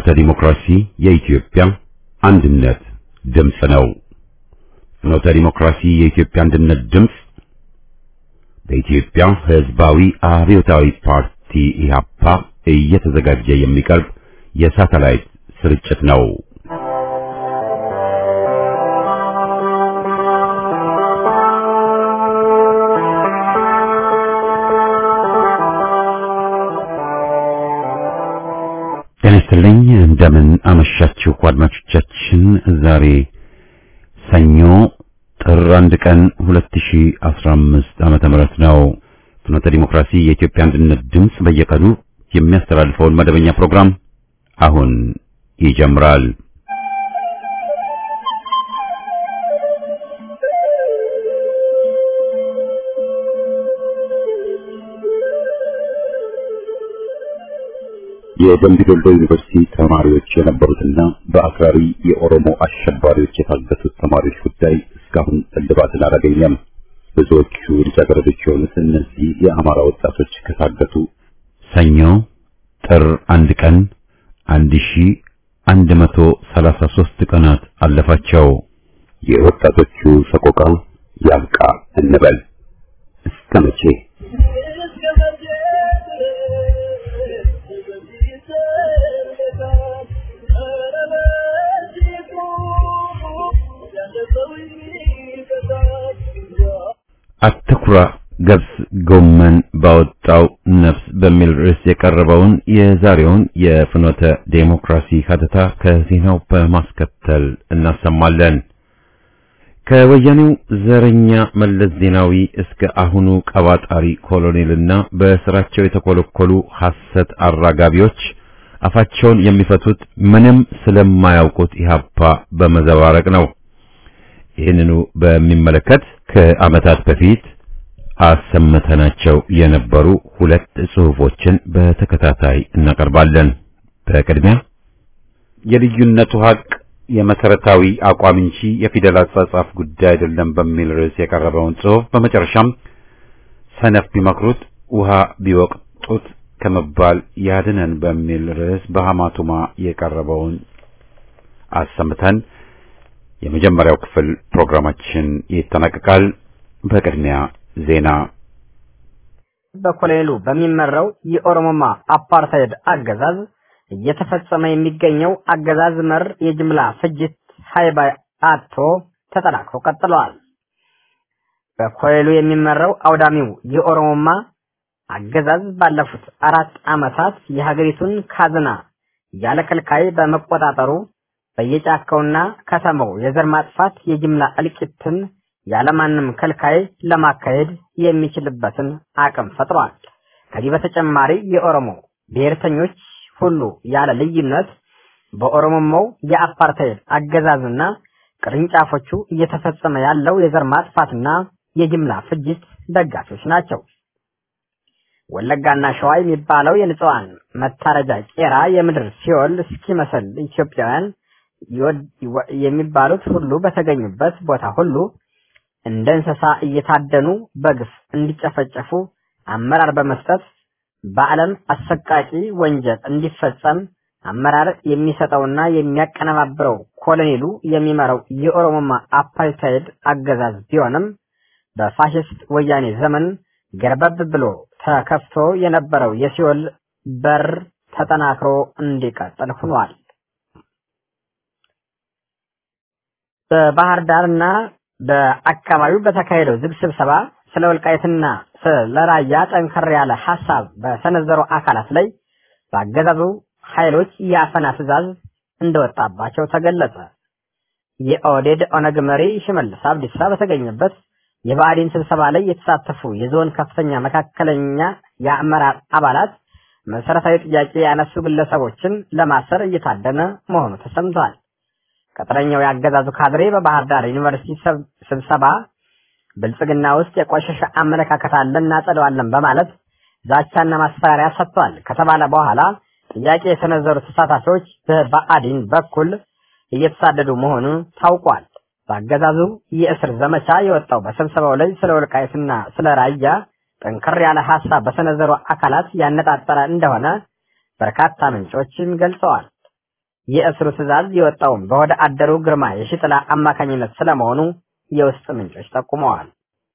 ፍኖተ ዲሞክራሲ የኢትዮጵያ አንድነት ድምፅ ነው። ፍኖተ ዲሞክራሲ የኢትዮጵያ አንድነት ድምፅ በኢትዮጵያ ሕዝባዊ አብዮታዊ ፓርቲ ኢህአፓ እየተዘጋጀ የሚቀርብ የሳተላይት ስርጭት ነው። ጤና ይስጥልኝ። እንደምን አመሻችሁ አድማጮቻችን። ዛሬ ሰኞ ጥር አንድ ቀን 2015 ዓመተ ምህረት ነው። ፍኖተ ዲሞክራሲ የኢትዮጵያ አንድነት ድምፅ በየቀኑ የሚያስተላልፈውን መደበኛ ፕሮግራም አሁን ይጀምራል። የደምቢ ዶሎ ዩኒቨርሲቲ ተማሪዎች የነበሩትና በአክራሪ የኦሮሞ አሸባሪዎች የታገቱት ተማሪዎች ጉዳይ እስካሁን እልባትን አላገኘም። ብዙዎቹ ልጃገረዶች የሆኑት እነዚህ የአማራ ወጣቶች ከታገቱ ሰኞ ጥር አንድ ቀን አንድ ሺ አንድ መቶ ሰላሳ ሦስት ቀናት አለፋቸው። የወጣቶቹ ሰቆቃ ያብቃ እንበል እስከ መቼ? አትኩራ ገብስ ጎመን ባወጣው ነፍስ በሚል ርዕስ የቀረበውን የዛሬውን የፍኖተ ዴሞክራሲ ሀተታ ከዜናው በማስከተል እናሰማለን። ከወያኔው ዘረኛ መለስ ዜናዊ እስከ አሁኑ ቀባጣሪ ኮሎኔልና በስራቸው የተኮለኮሉ ሐሰት አራጋቢዎች አፋቸውን የሚፈቱት ምንም ስለማያውቁት ኢህአፓ በመዘባረቅ ነው። ይህንኑ በሚመለከት ከዓመታት በፊት አሰምተናቸው የነበሩ ሁለት ጽሑፎችን በተከታታይ እናቀርባለን። በቅድሚያ የልዩነቱ ሀቅ የመሰረታዊ አቋም እንጂ የፊደል አጻጻፍ ጉዳይ አይደለም በሚል ርዕስ የቀረበውን ጽሑፍ፣ በመጨረሻም ሰነፍ ቢመክሩት ውሃ ቢወቅጡት ከመባል ያድነን በሚል ርዕስ በሐማቱማ የቀረበውን አሰምተን የመጀመሪያው ክፍል ፕሮግራማችን ይጠናቀቃል። በቅድሚያ ዜና። በኮሎኔሉ በሚመራው የኦሮሞማ አፓርታይድ አገዛዝ እየተፈጸመ የሚገኘው አገዛዝ መር የጅምላ ፍጅት ሀይባይ አቶ ተጠናክሮ ቀጥለዋል። በኮሎኔሉ የሚመራው አውዳሚው የኦሮሞማ አገዛዝ ባለፉት አራት ዓመታት የሀገሪቱን ካዝና ያለ ከልካይ በመቆጣጠሩ በየጫካውና ከተማው የዘር ማጥፋት የጅምላ እልቂትን ያለማንም ከልካይ ለማካሄድ የሚችልበትን አቅም ፈጥሯል። ከዚህ በተጨማሪ የኦሮሞ ብሔርተኞች ሁሉ ያለ ልዩነት በኦሮሞማው የአፓርታይድ አገዛዝና ቅርንጫፎቹ እየተፈጸመ ያለው የዘር ማጥፋትና የጅምላ ፍጅት ደጋፊዎች ናቸው። ወለጋና ሸዋ የሚባለው የንጹሃን መታረጃ ቄራ የምድር ሲኦል እስኪመስል ኢትዮጵያውያን የሚባሉት ሁሉ በተገኙበት ቦታ ሁሉ እንደ እንስሳ እየታደኑ በግፍ እንዲጨፈጨፉ አመራር በመስጠት በዓለም አሰቃቂ ወንጀል እንዲፈጸም አመራር የሚሰጠውና የሚያቀነባብረው ኮሎኔሉ የሚመራው የኦሮሞማ አፓርታይድ አገዛዝ ቢሆንም በፋሽስት ወያኔ ዘመን ገርበብ ብሎ ተከፍቶ የነበረው የሲኦል በር ተጠናክሮ እንዲቀጥል ሆኗል። በባህር ዳርና በአካባቢው በተካሄደው ዝግ ስብሰባ ስለ ወልቃይትና ስለ ራያ ጠንከር ያለ ሐሳብ በሰነዘሩ አካላት ላይ በአገዛዙ ኃይሎች የአፈና ትዕዛዝ እንደወጣባቸው ተገለጸ። የኦህዴድ ኦነግ መሪ ሽመልስ አብዲሳ በተገኘበት የብአዴን ስብሰባ ላይ የተሳተፉ የዞን ከፍተኛ መካከለኛ የአመራር አባላት መሰረታዊ ጥያቄ ያነሱ ግለሰቦችን ለማሰር እየታደነ መሆኑ ተሰምቷል። ቅጥረኛው የአገዛዙ ካድሬ በባህር ዳር ዩኒቨርሲቲ ስብሰባ ብልጽግና ውስጥ የቆሸሸ አመለካከት አለ እናጸደዋለን በማለት ዛቻና ማስፈራሪያ ሰጥቷል ከተባለ በኋላ ጥያቄ የሰነዘሩ ተሳታፊዎች በብአዴን በኩል እየተሳደዱ መሆኑ ታውቋል። በአገዛዙ የእስር ዘመቻ የወጣው በስብሰባው ላይ ስለ ወልቃይትና ስለ ራያ ጠንከር ያለ ሀሳብ በሰነዘሩ አካላት ያነጣጠረ እንደሆነ በርካታ ምንጮችም ገልጸዋል። የእስሩ ትዕዛዝ የወጣውም በወደ አደሩ ግርማ የሺጥላ አማካኝነት ስለመሆኑ የውስጥ ምንጮች ጠቁመዋል።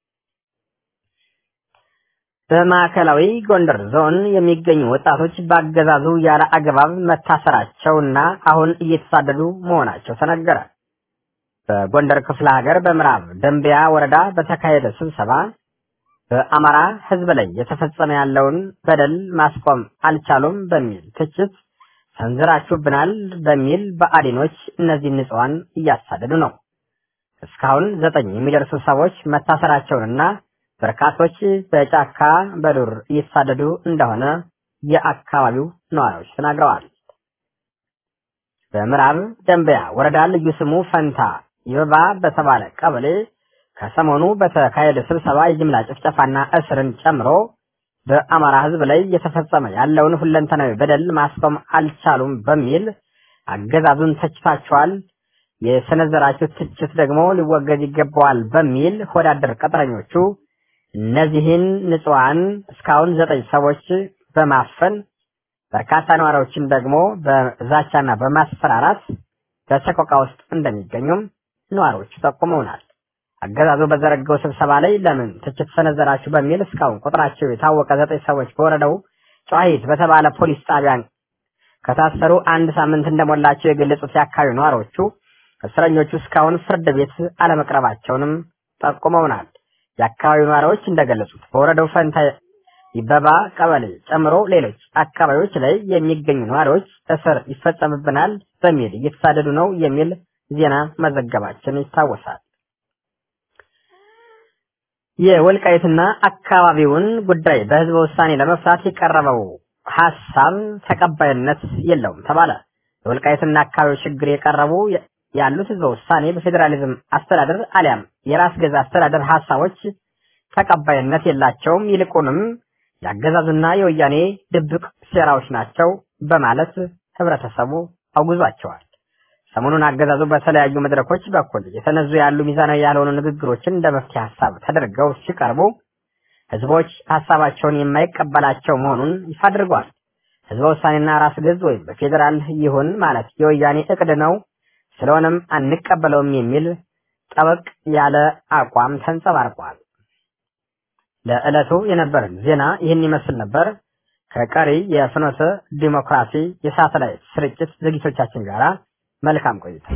በማዕከላዊ ጎንደር ዞን የሚገኙ ወጣቶች በአገዛዙ ያለ አግባብ መታሰራቸውና አሁን እየተሳደዱ መሆናቸው ተነገረ። በጎንደር ክፍለ ሀገር በምዕራብ ደንቢያ ወረዳ በተካሄደ ስብሰባ በአማራ ሕዝብ ላይ የተፈጸመ ያለውን በደል ማስቆም አልቻሉም በሚል ትችት ሰንዝራችሁብናል በሚል በአዲኖች እነዚህ ንጹሐን እያሳደዱ ነው። እስካሁን ዘጠኝ የሚደርሱ ሰዎች መታሰራቸውንና በርካቶች በጫካ በዱር እየተሳደዱ እንደሆነ የአካባቢው ነዋሪዎች ተናግረዋል። በምዕራብ ደንበያ ወረዳ ልዩ ስሙ ፈንታ ይበባ በተባለ ቀበሌ ከሰሞኑ በተካሄደ ስብሰባ የጅምላ ጭፍጨፋና እስርን ጨምሮ በአማራ ሕዝብ ላይ እየተፈጸመ ያለውን ሁለንተናዊ በደል ማስቆም አልቻሉም በሚል አገዛዙን ተችታቸዋል። የሰነዘራችሁት ትችት ደግሞ ሊወገዝ ይገባዋል በሚል ሆዳደር ቀጥረኞቹ እነዚህን ንጹሐን እስካሁን ዘጠኝ ሰዎች በማፈን በርካታ ነዋሪዎችን ደግሞ በዛቻና በማስፈራራት በሰቆቃ ውስጥ እንደሚገኙም ነዋሪዎቹ ጠቁመውናል። አገዛዙ በዘረጋው ስብሰባ ላይ ለምን ትችት ሰነዘራችሁ በሚል እስካሁን ቁጥራቸው የታወቀ ዘጠኝ ሰዎች በወረዳው ጨዋሂት በተባለ ፖሊስ ጣቢያ ከታሰሩ አንድ ሳምንት እንደሞላቸው የገለጹት የአካባቢው ነዋሪዎቹ እስረኞቹ እስካሁን ፍርድ ቤት አለመቅረባቸውንም ጠቁመውናል። የአካባቢው ነዋሪዎች እንደገለጹት በወረዳው ፈንታ ይበባ ቀበሌ ጨምሮ ሌሎች አካባቢዎች ላይ የሚገኙ ነዋሪዎች እስር ይፈጸምብናል በሚል እየተሳደዱ ነው የሚል ዜና መዘገባችን ይታወሳል። የወልቃይትና አካባቢውን ጉዳይ በህዝበ ውሳኔ ለመፍታት የቀረበው ሀሳብ ተቀባይነት የለውም ተባለ። የወልቃይትና አካባቢው ችግር የቀረቡ ያሉት ህዝበ ውሳኔ በፌዴራሊዝም አስተዳደር አሊያም የራስ ገዛ አስተዳደር ሀሳቦች ተቀባይነት የላቸውም፣ ይልቁንም የአገዛዙና የወያኔ ድብቅ ሴራዎች ናቸው በማለት ህብረተሰቡ አውግዟቸዋል። ሰሞኑን አገዛዙ በተለያዩ መድረኮች በኩል የተነዙ ያሉ ሚዛናዊ ያልሆኑ ንግግሮችን እንደ መፍትሄ ሀሳብ ተደርገው ሲቀርቡ ህዝቦች ሀሳባቸውን የማይቀበላቸው መሆኑን ይፋ አድርገዋል። ህዝበ ውሳኔና ራስ ገዝ ወይም በፌዴራል ይሁን ማለት የወያኔ እቅድ ነው፣ ስለሆነም አንቀበለውም የሚል ጠበቅ ያለ አቋም ተንጸባርቋል። ለዕለቱ የነበረን ዜና ይህን ይመስል ነበር። ከቀሪ የፍኖተ ዲሞክራሲ የሳተላይት ስርጭት ዝግጅቶቻችን ጋራ መልካም ቆይታ።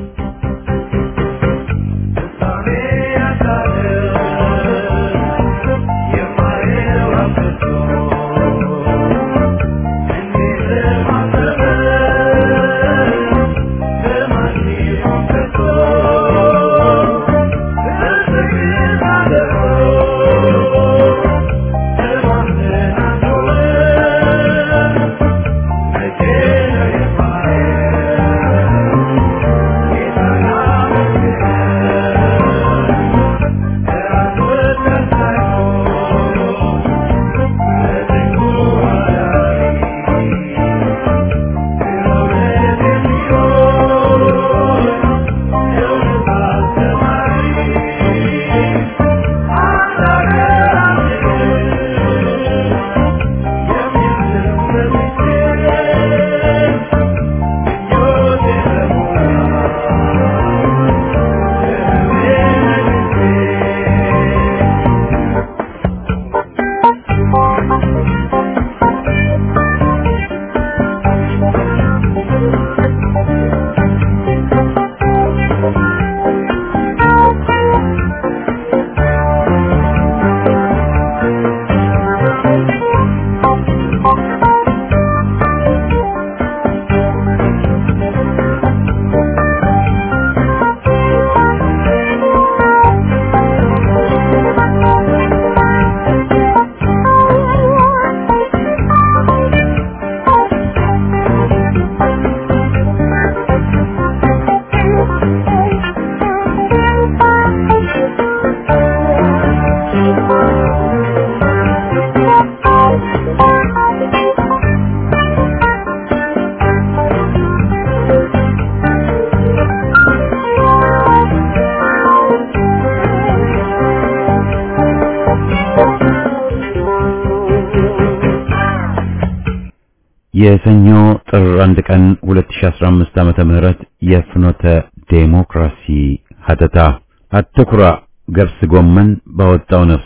የሰኞ ጥር አንድ ቀን 2015 ዓመተ ምህረት የፍኖተ ዴሞክራሲ ሀተታ አትኩራ ገብስ ጎመን ባወጣው ነፍስ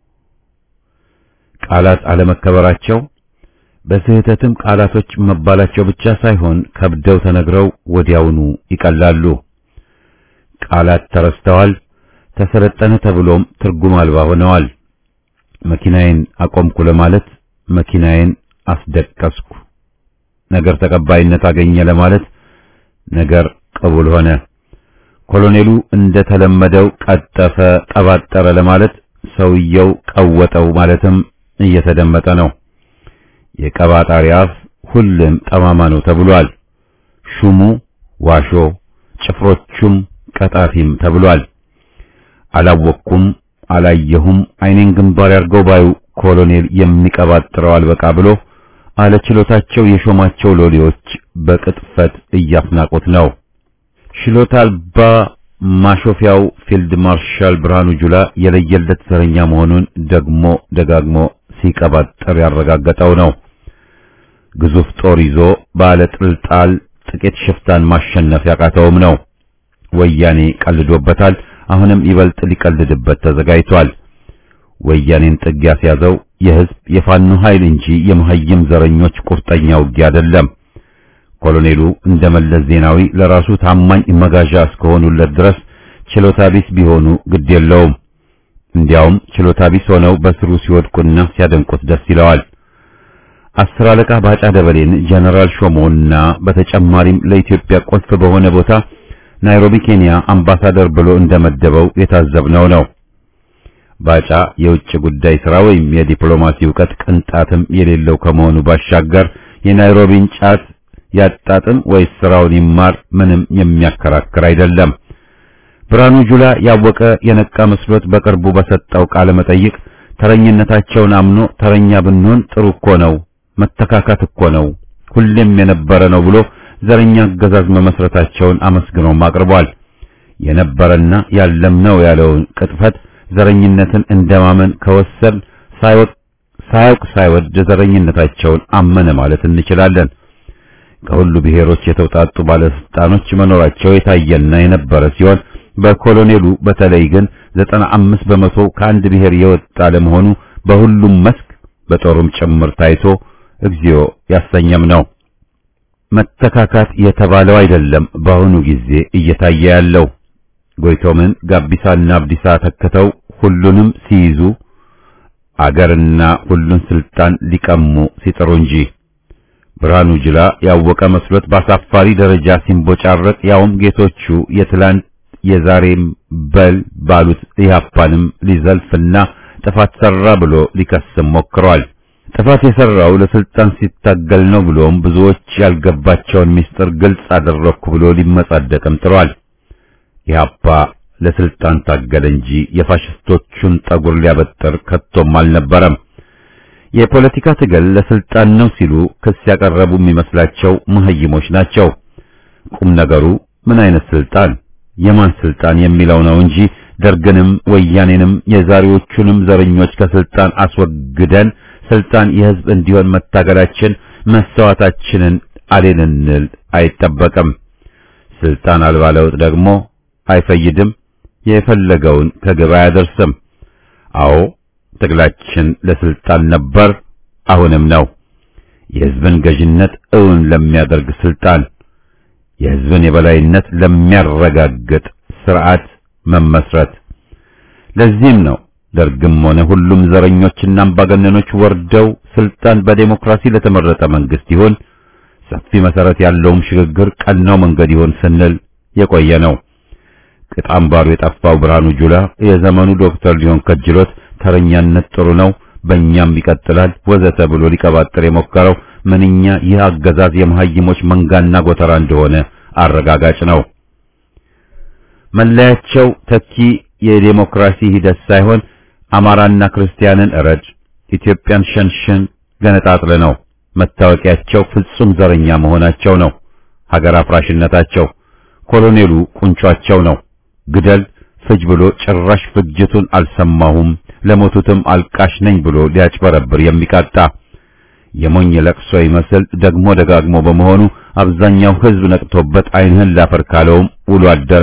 ቃላት አለመከበራቸው በስህተትም ቃላቶች መባላቸው ብቻ ሳይሆን ከብደው ተነግረው ወዲያውኑ ይቀላሉ። ቃላት ተረስተዋል፣ ተሰለጠነ ተብሎም ትርጉም አልባ ሆነዋል። መኪናዬን አቆምኩ ለማለት መኪናዬን አስደቀስኩ፣ ነገር ተቀባይነት አገኘ ለማለት ነገር ቅቡል ሆነ። ኮሎኔሉ እንደተለመደው ቀጠፈ፣ ቀባጠረ ለማለት ሰውየው ቀወጠው ማለትም እየተደመጠ ነው። የቀባጣሪ አፍ ሁሉም ጠማማ ነው ተብሏል። ሹሙ ዋሾ፣ ጭፍሮቹም ቀጣፊም ተብሏል። አላወቅኩም፣ አላየሁም፣ አይኔን ግንባር ያርገው ባዩ ኮሎኔል የሚቀባጥረው አልበቃ ብሎ አለችሎታቸው የሾማቸው ሎሌዎች በቅጥፈት እያፍናቁት ነው። ችሎታ አልባ ማሾፊያው ፊልድ ማርሻል ብርሃኑ ጁላ የለየለት ዘረኛ መሆኑን ደግሞ ደጋግሞ ሲቀባጠር ያረጋገጠው ነው። ግዙፍ ጦር ይዞ ባለ ጥልጣል ጥቂት ሽፍታን ማሸነፍ ያቃተውም ነው። ወያኔ ቀልዶበታል። አሁንም ይበልጥ ሊቀልድበት ተዘጋጅቷል። ወያኔን ጥግ ያስያዘው የህዝብ የፋኖ ኃይል እንጂ የመሀይም ዘረኞች ቁርጠኛ ውጊያ አይደለም። ኮሎኔሉ እንደ መለስ ዜናዊ ለራሱ ታማኝ መጋዣ እስከሆኑለት ድረስ ችሎታ ቢስ ቢሆኑ ግድ የለውም። እንዲያውም ችሎታ ቢስ ሆነው በስሩ ሲወድቁና ሲያደንቁት ደስ ይለዋል። አስር አለቃ ባጫ ደበሌን ጀነራል ሾሞና በተጨማሪም ለኢትዮጵያ ቁልፍ በሆነ ቦታ ናይሮቢ ኬንያ አምባሳደር ብሎ እንደመደበው የታዘብነው ነው። ባጫ የውጭ ጉዳይ ሥራ ወይም የዲፕሎማሲ ዕውቀት ቅንጣትም የሌለው ከመሆኑ ባሻገር የናይሮቢን ጫት ያጣጥም ወይስ ስራውን ይማር ምንም የሚያከራክር አይደለም። ብርሃኑ ጁላ ያወቀ የነቃ መስሎት በቅርቡ በሰጠው ቃለ መጠይቅ ተረኝነታቸውን አምኖ ተረኛ ብንሆን ጥሩ እኮ ነው፣ መተካካት እኮ ነው፣ ሁሌም የነበረ ነው ብሎ ዘረኛ አገዛዝ መመስረታቸውን አመስግኖም አቅርቧል። የነበረና ያለም ነው ያለውን ቅጥፈት ዘረኝነትን እንደማመን ከወሰን ሳያውቅ ሳይወድ ዘረኝነታቸውን አመነ ማለት እንችላለን። ከሁሉ ብሔሮች የተውጣጡ ባለስልጣኖች መኖራቸው የታየና የነበረ ሲሆን በኮሎኔሉ በተለይ ግን ዘጠና አምስት በመቶ ከአንድ ብሔር የወጣ ለመሆኑ በሁሉም መስክ በጦሩም ጭምር ታይቶ እግዚኦ ያሰኘም ነው። መተካካት የተባለው አይደለም በአሁኑ ጊዜ እየታየ ያለው። ጎይቶምን ጋቢሳና አብዲሳ ተክተው ሁሉንም ሲይዙ አገርና ሁሉን ስልጣን ሊቀሙ ሲጥሩ እንጂ ብርሃኑ ጅላ ያወቀ መስሎት በአሳፋሪ ደረጃ ሲንቦጫረቅ ያውም ጌቶቹ የትላንት የዛሬም በል ባሉት ኢህአፓንም ሊዘልፍና ጥፋት ሰራ ብሎ ሊከስም ሞክሯል። ጥፋት የሰራው ለስልጣን ሲታገል ነው ብሎም ብዙዎች ያልገባቸውን ምስጢር ግልጽ አደረኩ ብሎ ሊመጻደቅም ጥሯል። ኢህአፓ ለስልጣን ታገለ እንጂ የፋሽስቶቹን ጠጉር ሊያበጥር ከቶም አልነበረም። የፖለቲካ ትግል ለስልጣን ነው ሲሉ ክስ ያቀረቡ የሚመስላቸው መሀይሞች ናቸው። ቁም ነገሩ ምን አይነት ስልጣን የማን ስልጣን የሚለው ነው እንጂ ደርግንም ወያኔንም የዛሬዎቹንም ዘረኞች ከስልጣን አስወግደን ስልጣን የህዝብ እንዲሆን መታገላችን መሰዋታችንን አሌንንል አይጠበቅም። ስልጣን አልባ ለውጥ ደግሞ አይፈይድም፣ የፈለገውን ከግብ አያደርስም። አዎ ትግላችን ለስልጣን ነበር፣ አሁንም ነው። የህዝብን ገዥነት እውን ለሚያደርግ ስልጣን፣ የህዝብን የበላይነት ለሚያረጋግጥ ስርዓት መመስረት። ለዚህም ነው ደርግም ሆነ ሁሉም ዘረኞችና አምባገነኖች ወርደው ስልጣን በዴሞክራሲ ለተመረጠ መንግስት ይሁን ሰፊ መሰረት ያለውም ሽግግር ቀናው መንገድ ይሁን ስንል የቆየ ነው። ቅጣምባሩ የጠፋው ብርሃኑ ጁላ የዘመኑ ዶክተር ሊሆን ከጅሎት ተረኛነት ጥሩ ነው፣ በእኛም ይቀጥላል ወዘተ ብሎ ሊቀባጥር የሞከረው ምንኛ ይህ አገዛዝ የመሀይሞች መንጋና ጎተራ እንደሆነ አረጋጋጭ ነው። መለያቸው ተኪ የዴሞክራሲ ሂደት ሳይሆን አማራና ክርስቲያንን እረድ፣ ኢትዮጵያን ሸንሽን፣ ገነጣጥለ ነው። መታወቂያቸው ፍጹም ዘረኛ መሆናቸው ነው። ሀገር አፍራሽነታቸው ኮሎኔሉ ቁንጯቸው ነው። ግደል ፍጅ ብሎ ጭራሽ ፍጅቱን አልሰማሁም ለሞቱትም አልቃሽ ነኝ ብሎ ሊያጭበረብር የሚቃጣ የሞኝ ለቅሶ ይመስል ደግሞ ደጋግሞ በመሆኑ አብዛኛው ሕዝብ ነቅቶበት ዓይንህን ላፈር ካለውም ውሎ አደረ።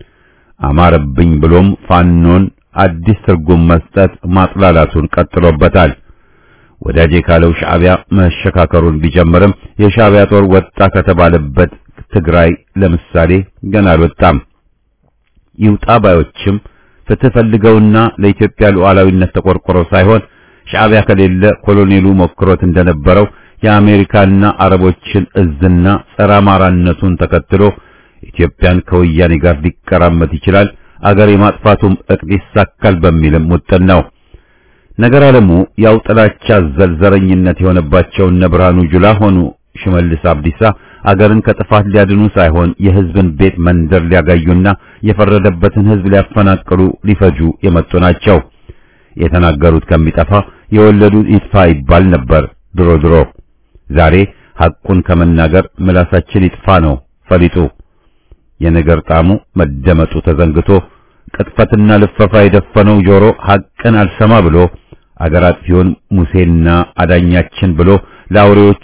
አማረብኝ ብሎም ፋኖን አዲስ ትርጉም መስጠት ማጥላላቱን ቀጥሎበታል። ወዳጄ ካለው ሻዕቢያ መሸካከሩን ቢጀምርም የሻዕቢያ ጦር ወጣ ከተባለበት ትግራይ ለምሳሌ ገና አልወጣም። ይውጣ ባዮችም ፍትህ ፈልገውና ለኢትዮጵያ ሉዓላዊነት ተቆርቆረው ሳይሆን ሻዕቢያ ከሌለ ኮሎኔሉ ሞክሮት እንደነበረው የአሜሪካና አረቦችን እዝና ጸረ አማራነቱን ተከትሎ ኢትዮጵያን ከወያኔ ጋር ሊቀራመት ይችላል፣ አገር የማጥፋቱም እቅድ ይሳካል በሚልም ውጥን ነው። ነገር አለሙ ያው ጥላቻ ዘልዘረኝነት የሆነባቸው እነ ብርሃኑ ጁላ ሆኑ ሽመልስ አብዲሳ አገርን ከጥፋት ሊያድኑ ሳይሆን የሕዝብን ቤት መንደር ሊያጋዩና የፈረደበትን ሕዝብ ሊያፈናቅሉ ሊፈጁ የመጡ ናቸው። የተናገሩት ከሚጠፋ የወለዱት ይጥፋ ይባል ነበር ድሮ ድሮ። ዛሬ ሐቁን ከመናገር ምላሳችን ይጥፋ ነው ፈሊጡ። የነገር ጣሙ መደመጡ ተዘንግቶ ቅጥፈትና ልፈፋ የደፈነው ጆሮ ሐቅን አልሰማ ብሎ አገር አጥፊውን ሙሴና አዳኛችን ብሎ ለአውሬዎቹ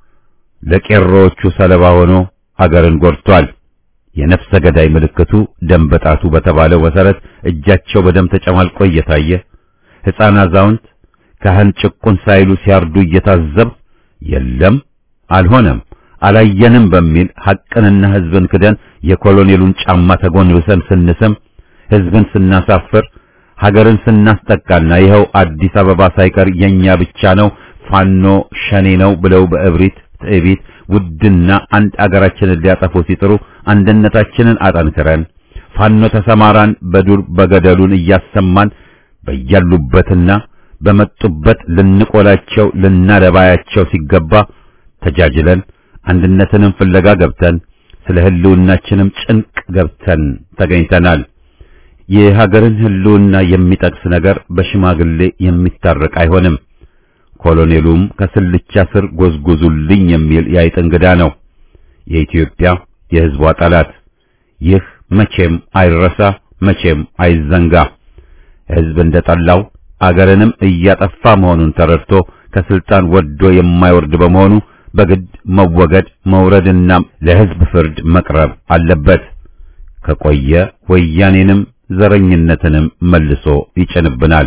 ለቄሮዎቹ ሰለባ ሆኖ አገርን ጎድቷል። የነፍሰ ገዳይ ምልክቱ ደም በጣቱ በተባለው መሰረት እጃቸው በደም ተጨማልቆ እየታየ ሕፃን፣ አዛውንት፣ ካህን ጭቁን ሳይሉ ሲያርዱ እየታዘብ የለም አልሆነም አላየንም በሚል ሐቅንና ሕዝብን ክደን የኮሎኔሉን ጫማ ተጎንብሰን ስንስም ሕዝብን ስናሳፍር ሀገርን ስናስጠቃና ይኸው አዲስ አበባ ሳይቀር የኛ ብቻ ነው ፋኖ ሸኔ ነው ብለው በእብሪት ትዕቢት ውድና አንድ አገራችንን ሊያጠፉ ሲጥሩ አንድነታችንን አጠንክረን ፋኖ ተሰማራን በዱር በገደሉን እያሰማን በያሉበትና በመጡበት ልንቆላቸው ልናደባያቸው ሲገባ ተጃጅለን አንድነትንም ፍለጋ ገብተን ስለ ህልውናችንም ጭንቅ ገብተን ተገኝተናል። የሀገርን ህልውና የሚጠቅስ ነገር በሽማግሌ የሚታረቅ አይሆንም። ኮሎኔሉም ከስልቻ ስር ጎዝጉዙልኝ የሚል የአይጥ እንግዳ ነው። የኢትዮጵያ የህዝቧ ጠላት። ይህ መቼም አይረሳ፣ መቼም አይዘንጋ። ህዝብ እንደጠላው አገርንም እያጠፋ መሆኑን ተረድቶ ከስልጣን ወዶ የማይወርድ በመሆኑ በግድ መወገድ መውረድና ለህዝብ ፍርድ መቅረብ አለበት። ከቆየ ወያኔንም ዘረኝነትንም መልሶ ይጭንብናል።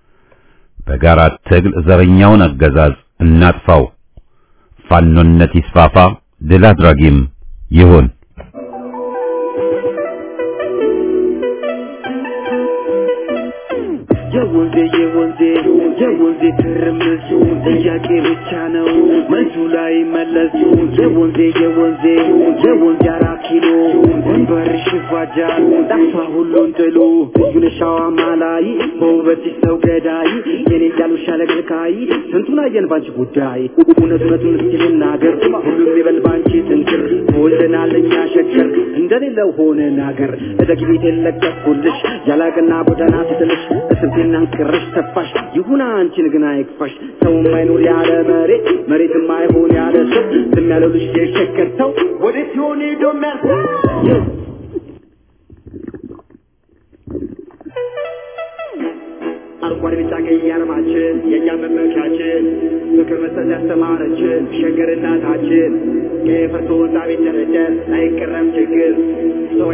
በጋራ ትግል ዘረኛውን አገዛዝ እናጥፋው። ፋኖነት ይስፋፋ፣ ድል አድራጊም ይሁን። የወንዜ የወንዜ የወንዜ ትርምስ ጥያቄ ብቻ ነው መልሱ ላይ መለስ የወንዜ የወንዜ የወንዜ አራት ኪሎ ወንበርሽ ይፋጃል ጠፋ ሁሉን ጥሉ ዩነሻዋ ማላይ በውበትሽ ሰው ገዳይ የኔ እያሉ ሻለገልካይ ስንቱን አየን ባንቺ ጉዳይ እውነት እውነቱን እስኪ ልናገር ሁሉም ይበል ባንቺ ጥንቅር ተወልደናል እኛ ሸገር እንደሌለው ሆነን አገር እደግ ቤት የለቀኩልሽ ያላቅና ጎዳና ስትልሽ እስንቴና ቅርሽ ተፋሽ ይሁና አንቺን ግን አይክፋሽ ሰው የማይኖር ያለ መሬት መሬት የማይሆን ያለ ሰው ዝም ያለው ልጅ የሸከተው ወዴት ሲሆን ሄዶ የሚያልፈው አረንጓዴ ቢጫ ቀይ አርማችን የእኛ መመኪያችን ፍቅር መስጠት ያስተማረችን ሸገር እናታችን የፈርሶ ወጣ ቤት ደረደር አይቀረም ችግር ሰው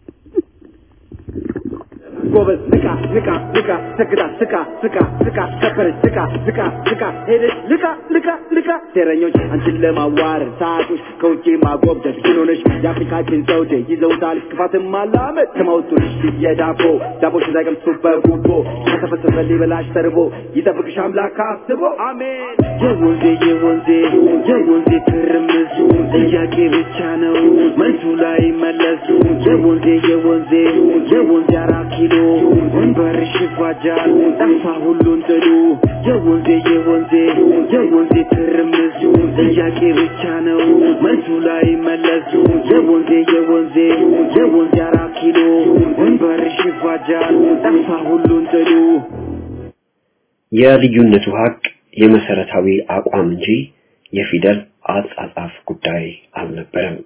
ጎበዝ ንቃ ንቃ ንቃ ሰግዳ ስቃ ስቃ ስቃ ከበረች ስቃ ስቃ ስቃ ሄደች ልቃ ልቃ ልቃ ሴረኞች አንቺን ለማዋረድ ሳቁሽ ከውጭ ማጎብደድ ግን ሆነሽ የአፍሪካችን ዘውዴ ይዘውታል ክፋትን ማላመድ ከማውጡልሽ የዳቦ ዳቦች እንዳይቀምሱ በጉቦ ከተፈሰሰ ሊበላሽ ተርቦ ይጠብቅሽ አምላክ አስቦ አሜን የወንዜ የወንዜ የወንዜ ትርምሱ ጥያቄ ብቻ ነው መልሱ ላይ መለሱ የወንዜ የወንዜ የወንዜ አራት ኪሎ ወንበርሽ ይፋጃል ጠፋ ሁሉን ጥሉ የወንዜ የወንዜ የወንዜ ትርምሱ ጥያቄ ብቻ ነው መልሱ ላይ መለሱ የወንዜ የወንዜ የወንዜ አራት ኪሎ ወንበርሽ ይፋጃል ጠፋ ሁሉን ጥሉ የልዩነቱ ሀቅ የመሰረታዊ አቋም እንጂ የፊደል አጻጻፍ ጉዳይ አልነበረም።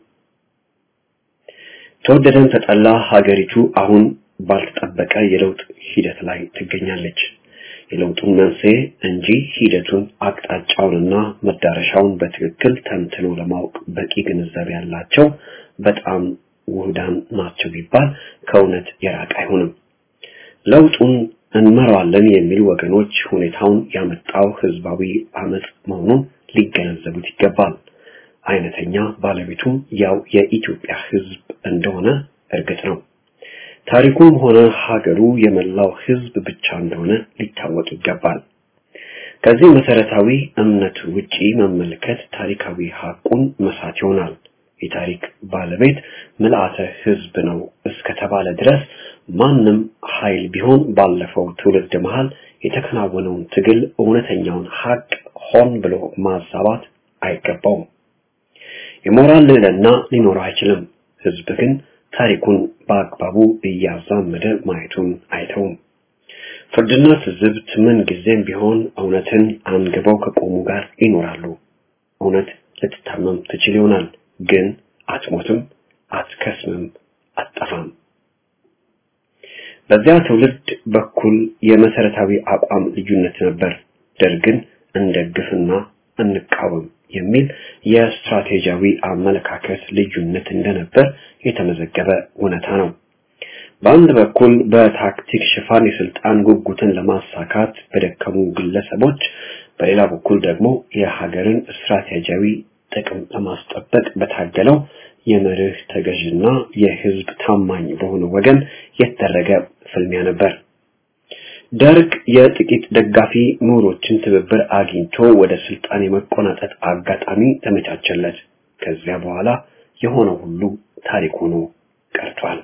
ተወደደን ተጠላ ሀገሪቱ አሁን ባልተጠበቀ የለውጥ ሂደት ላይ ትገኛለች። የለውጡን መንስኤ እንጂ ሂደቱን አቅጣጫውንና መዳረሻውን በትክክል ተንትኖ ለማወቅ በቂ ግንዛቤ ያላቸው በጣም ውህዳን ናቸው ቢባል ከእውነት የራቀ አይሆንም። ለውጡን እንመራዋለን የሚሉ ወገኖች ሁኔታውን ያመጣው ህዝባዊ አመጽ መሆኑን ሊገነዘቡት ይገባል። አይነተኛ ባለቤቱም ያው የኢትዮጵያ ህዝብ እንደሆነ እርግጥ ነው። ታሪኩም ሆነ ሀገሩ የመላው ህዝብ ብቻ እንደሆነ ሊታወቅ ይገባል። ከዚህ መሰረታዊ እምነት ውጪ መመልከት ታሪካዊ ሀቁን መሳት ይሆናል። የታሪክ ባለቤት ምልአተ ህዝብ ነው እስከተባለ ድረስ ማንም ኃይል ቢሆን ባለፈው ትውልድ መሃል የተከናወነውን ትግል እውነተኛውን ሀቅ ሆን ብሎ ማዛባት አይገባውም። የሞራል ልዕልና ሊኖረው አይችልም። ህዝብ ግን ታሪኩን በአግባቡ እያዛመደ ማየቱን አይተውም። ፍርድና ትዝብት ምን ጊዜም ቢሆን እውነትን አንግበው ከቆሙ ጋር ይኖራሉ። እውነት ልትታመም ትችል ይሆናል፣ ግን አትሞትም፣ አትከስምም፣ አትጠፋም። በዚያ ትውልድ በኩል የመሰረታዊ አቋም ልዩነት ነበር። ደርግን እንደግፍና እንቃወም የሚል የስትራቴጂያዊ አመለካከት ልዩነት እንደነበር የተመዘገበ እውነታ ነው። በአንድ በኩል በታክቲክ ሽፋን የስልጣን ጉጉትን ለማሳካት በደከሙ ግለሰቦች፣ በሌላ በኩል ደግሞ የሀገርን ስትራቴጂያዊ ጥቅም ለማስጠበቅ በታገለው የመርህ ተገዥና የህዝብ ታማኝ በሆነ ወገን የተደረገ ፍልሚያ ነበር። ደርግ የጥቂት ደጋፊ ምሁሮችን ትብብር አግኝቶ ወደ ስልጣን የመቆናጠጥ አጋጣሚ ተመቻቸለት። ከዚያ በኋላ የሆነው ሁሉ ታሪክ ሆኖ ቀርቷል።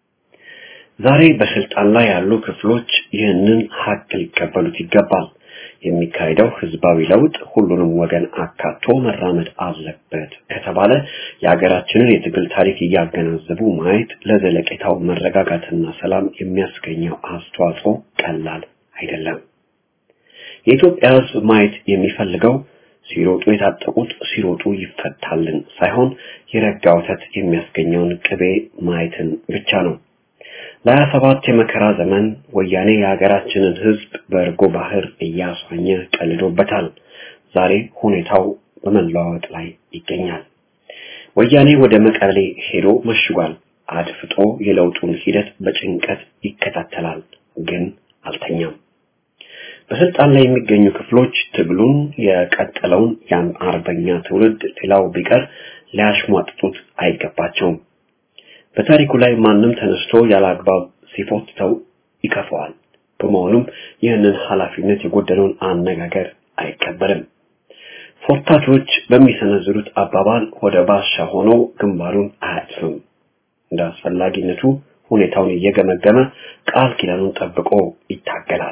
ዛሬ በስልጣን ላይ ያሉ ክፍሎች ይህንን ሀቅ ሊቀበሉት ይገባል። የሚካሄደው ህዝባዊ ለውጥ ሁሉንም ወገን አካቶ መራመድ አለበት ከተባለ የሀገራችንን የትግል ታሪክ እያገናዘቡ ማየት ለዘለቄታው መረጋጋትና ሰላም የሚያስገኘው አስተዋጽኦ ቀላል አይደለም። የኢትዮጵያ ህዝብ ማየት የሚፈልገው ሲሮጡ የታጠቁት ሲሮጡ ይፈታልን ሳይሆን የረጋ ወተት የሚያስገኘውን ቅቤ ማየትን ብቻ ነው። ለሀያ ሰባት የመከራ ዘመን ወያኔ የሀገራችንን ህዝብ በእርጎ ባህር እያስዋኘ ቀልዶበታል። ዛሬ ሁኔታው በመለዋወጥ ላይ ይገኛል። ወያኔ ወደ መቀሌ ሄዶ መሽጓል። አድፍጦ የለውጡን ሂደት በጭንቀት ይከታተላል፣ ግን አልተኛም። በስልጣን ላይ የሚገኙ ክፍሎች ትግሉን የቀጠለውን ያን አርበኛ ትውልድ ሌላው ቢቀር ሊያሽሟጥጡት አይገባቸውም። በታሪኩ ላይ ማንም ተነስቶ ያለ አግባብ ሲፎትተው ይከፈዋል። በመሆኑም ይህንን ኃላፊነት የጎደለውን አነጋገር አይቀበልም። ፎታቾች በሚሰነዝሩት አባባል ወደ ባሻ ሆኖ ግንባሩን አያጥፍም። እንደ አስፈላጊነቱ ሁኔታውን እየገመገመ ቃል ኪዳኑን ጠብቆ ይታገላል።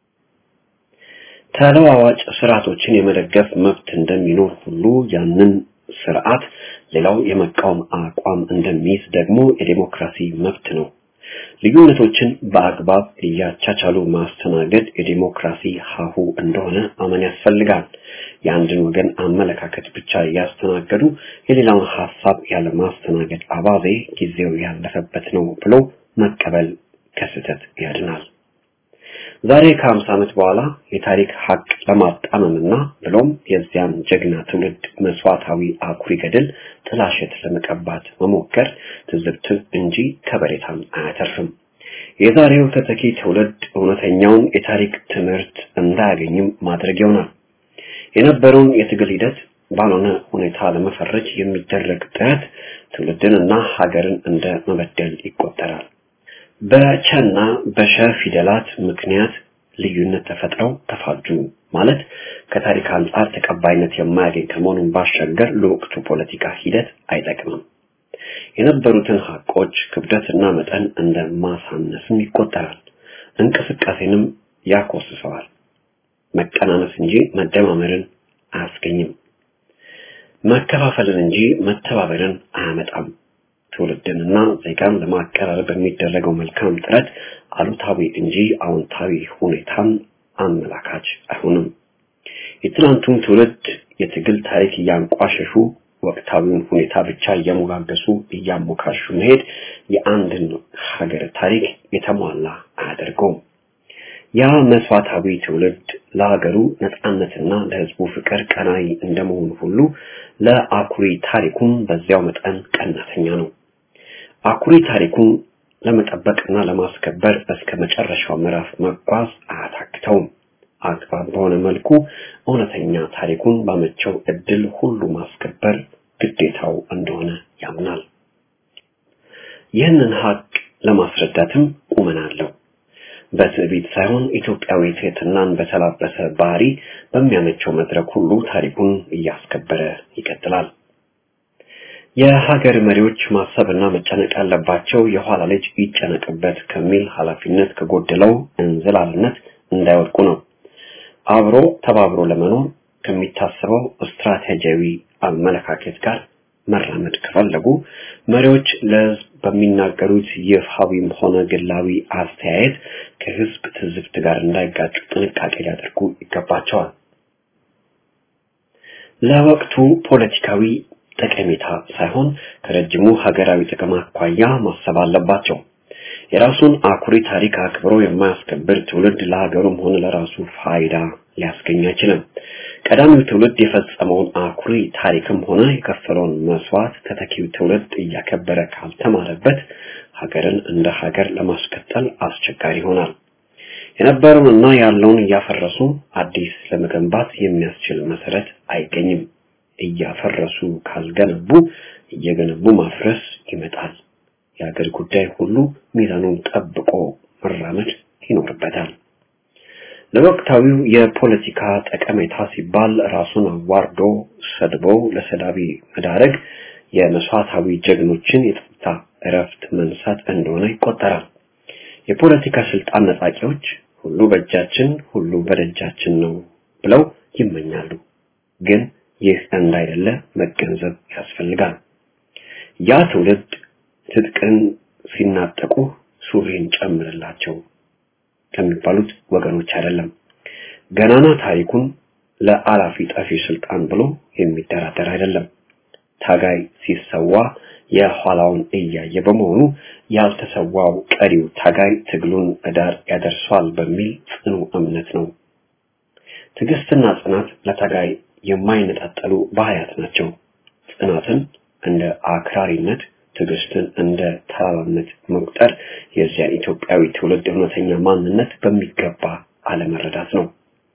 ተለዋዋጭ ስርዓቶችን የመደገፍ መብት እንደሚኖር ሁሉ ያንን ስርዓት ሌላው የመቃወም አቋም እንደሚይዝ ደግሞ የዴሞክራሲ መብት ነው። ልዩነቶችን በአግባብ እያቻቻሉ ማስተናገድ የዴሞክራሲ ሀሁ እንደሆነ አመን ያስፈልጋል። የአንድን ወገን አመለካከት ብቻ እያስተናገዱ የሌላውን ሀሳብ ያለ ማስተናገድ አባዜ ጊዜው ያለፈበት ነው ብሎ መቀበል ከስህተት ያድናል። ዛሬ ከሀምሳ ዓመት በኋላ የታሪክ ሀቅ ለማጣመምና ብሎም የዚያን ጀግና ትውልድ መስዋዕታዊ አኩሪ ገድል ጥላሸት ለመቀባት መሞከር ትዝብትን እንጂ ከበሬታን አያተርፍም። የዛሬው ተተኪ ትውልድ እውነተኛውን የታሪክ ትምህርት እንዳያገኝም ማድረግ ይሆናል። የነበረውን የትግል ሂደት ባልሆነ ሁኔታ ለመፈረጅ የሚደረግ ጥረት ትውልድንና ሀገርን እንደ መበደል ይቆጠራል። በቸና በሸ ፊደላት ምክንያት ልዩነት ተፈጥረው ተፋጁ ማለት ከታሪክ አንጻር ተቀባይነት የማያገኝ ከመሆኑን ባሻገር ለወቅቱ ፖለቲካ ሂደት አይጠቅምም። የነበሩትን ሀቆች ክብደትና መጠን እንደ ማሳነስም ይቆጠራል። እንቅስቃሴንም ያኮስሰዋል። መቀናነስ እንጂ መደማመርን አያስገኝም። መከፋፈልን እንጂ መተባበርን አያመጣም። ትውልድንና ዜጋን ለማቀራረብ በሚደረገው መልካም ጥረት አሉታዊ እንጂ አዎንታዊ ሁኔታን አመላካች አይሆንም። የትናንቱን ትውልድ የትግል ታሪክ እያንቋሸሹ ወቅታዊውን ሁኔታ ብቻ እየሞጋገሱ እያሞካሹ መሄድ የአንድን ሀገር ታሪክ የተሟላ አያደርገውም። ያ መስዋዕታዊ ትውልድ ለሀገሩ ነጻነትና ለህዝቡ ፍቅር ቀናይ እንደመሆኑ ሁሉ ለአኩሪ ታሪኩም በዚያው መጠን ቀናተኛ ነው። አኩሪ ታሪኩን ለመጠበቅና ለማስከበር እስከ መጨረሻው ምዕራፍ መጓዝ አያታክተውም። አግባብ በሆነ መልኩ እውነተኛ ታሪኩን ባመቸው እድል ሁሉ ማስከበር ግዴታው እንደሆነ ያምናል። ይህንን ሀቅ ለማስረዳትም ቁመና አለው። በትዕቢት ሳይሆን ኢትዮጵያዊ ትህትናን በተላበሰ ባህሪ በሚያመቸው መድረክ ሁሉ ታሪኩን እያስከበረ ይቀጥላል። የሀገር መሪዎች ማሰብና መጨነቅ ያለባቸው የኋላ ልጅ ይጨነቅበት ከሚል ኃላፊነት ከጎደለው እንዝላልነት እንዳይወድቁ ነው። አብሮ ተባብሮ ለመኖር ከሚታሰበው ስትራቴጂያዊ አመለካከት ጋር መራመድ ከፈለጉ መሪዎች ለህዝብ በሚናገሩት ይፋዊም ሆነ ግላዊ አስተያየት ከህዝብ ትዝብት ጋር እንዳይጋጩ ጥንቃቄ ሊያደርጉ ይገባቸዋል። ለወቅቱ ፖለቲካዊ ጠቀሜታ ሳይሆን ከረጅሙ ሀገራዊ ጥቅም አኳያ ማሰብ አለባቸው። የራሱን አኩሪ ታሪክ አክብሮ የማያስከብር ትውልድ ለሀገሩም ሆነ ለራሱ ፋይዳ ሊያስገኝ አይችልም። ቀዳሚው ትውልድ የፈጸመውን አኩሪ ታሪክም ሆነ የከፈለውን መስዋዕት ተተኪው ትውልድ እያከበረ ካልተማረበት ሀገርን እንደ ሀገር ለማስቀጠል አስቸጋሪ ይሆናል። የነበረውንና ያለውን እያፈረሱ አዲስ ለመገንባት የሚያስችል መሰረት አይገኝም። እያፈረሱ ካልገነቡ እየገነቡ ማፍረስ ይመጣል። የሀገር ጉዳይ ሁሉ ሚዛኑን ጠብቆ መራመድ ይኖርበታል። ለወቅታዊው የፖለቲካ ጠቀሜታ ሲባል ራሱን አዋርዶ ሰድቦ ለሰዳቢ መዳረግ የመስዋዕታዊ ጀግኖችን የጸጥታ እረፍት መንሳት እንደሆነ ይቆጠራል። የፖለቲካ ስልጣን ነጣቂዎች ሁሉ በእጃችን ሁሉ በደጃችን ነው ብለው ይመኛሉ። ግን ይህ እንዳይደለ መገንዘብ ያስፈልጋል። ያ ትውልድ ትጥቅን ሲናጠቁ ሱሪን ጨምርላቸው ከሚባሉት ወገኖች አይደለም። ገናና ታሪኩን ለአላፊ ጠፊ ስልጣን ብሎ የሚደራደር አይደለም። ታጋይ ሲሰዋ የኋላውን እያየ በመሆኑ ያልተሰዋው ቀሪው ታጋይ ትግሉን እዳር ያደርሷል በሚል ጽኑ እምነት ነው። ትዕግስትና ጽናት ለታጋይ የማይነጣጠሉ ባህሪያት ናቸው። ጽናትን እንደ አክራሪነት፣ ትዕግስትን እንደ ተራራነት መቁጠር የዚያ ኢትዮጵያዊ ትውልድ እውነተኛ ማንነት በሚገባ አለመረዳት ነው።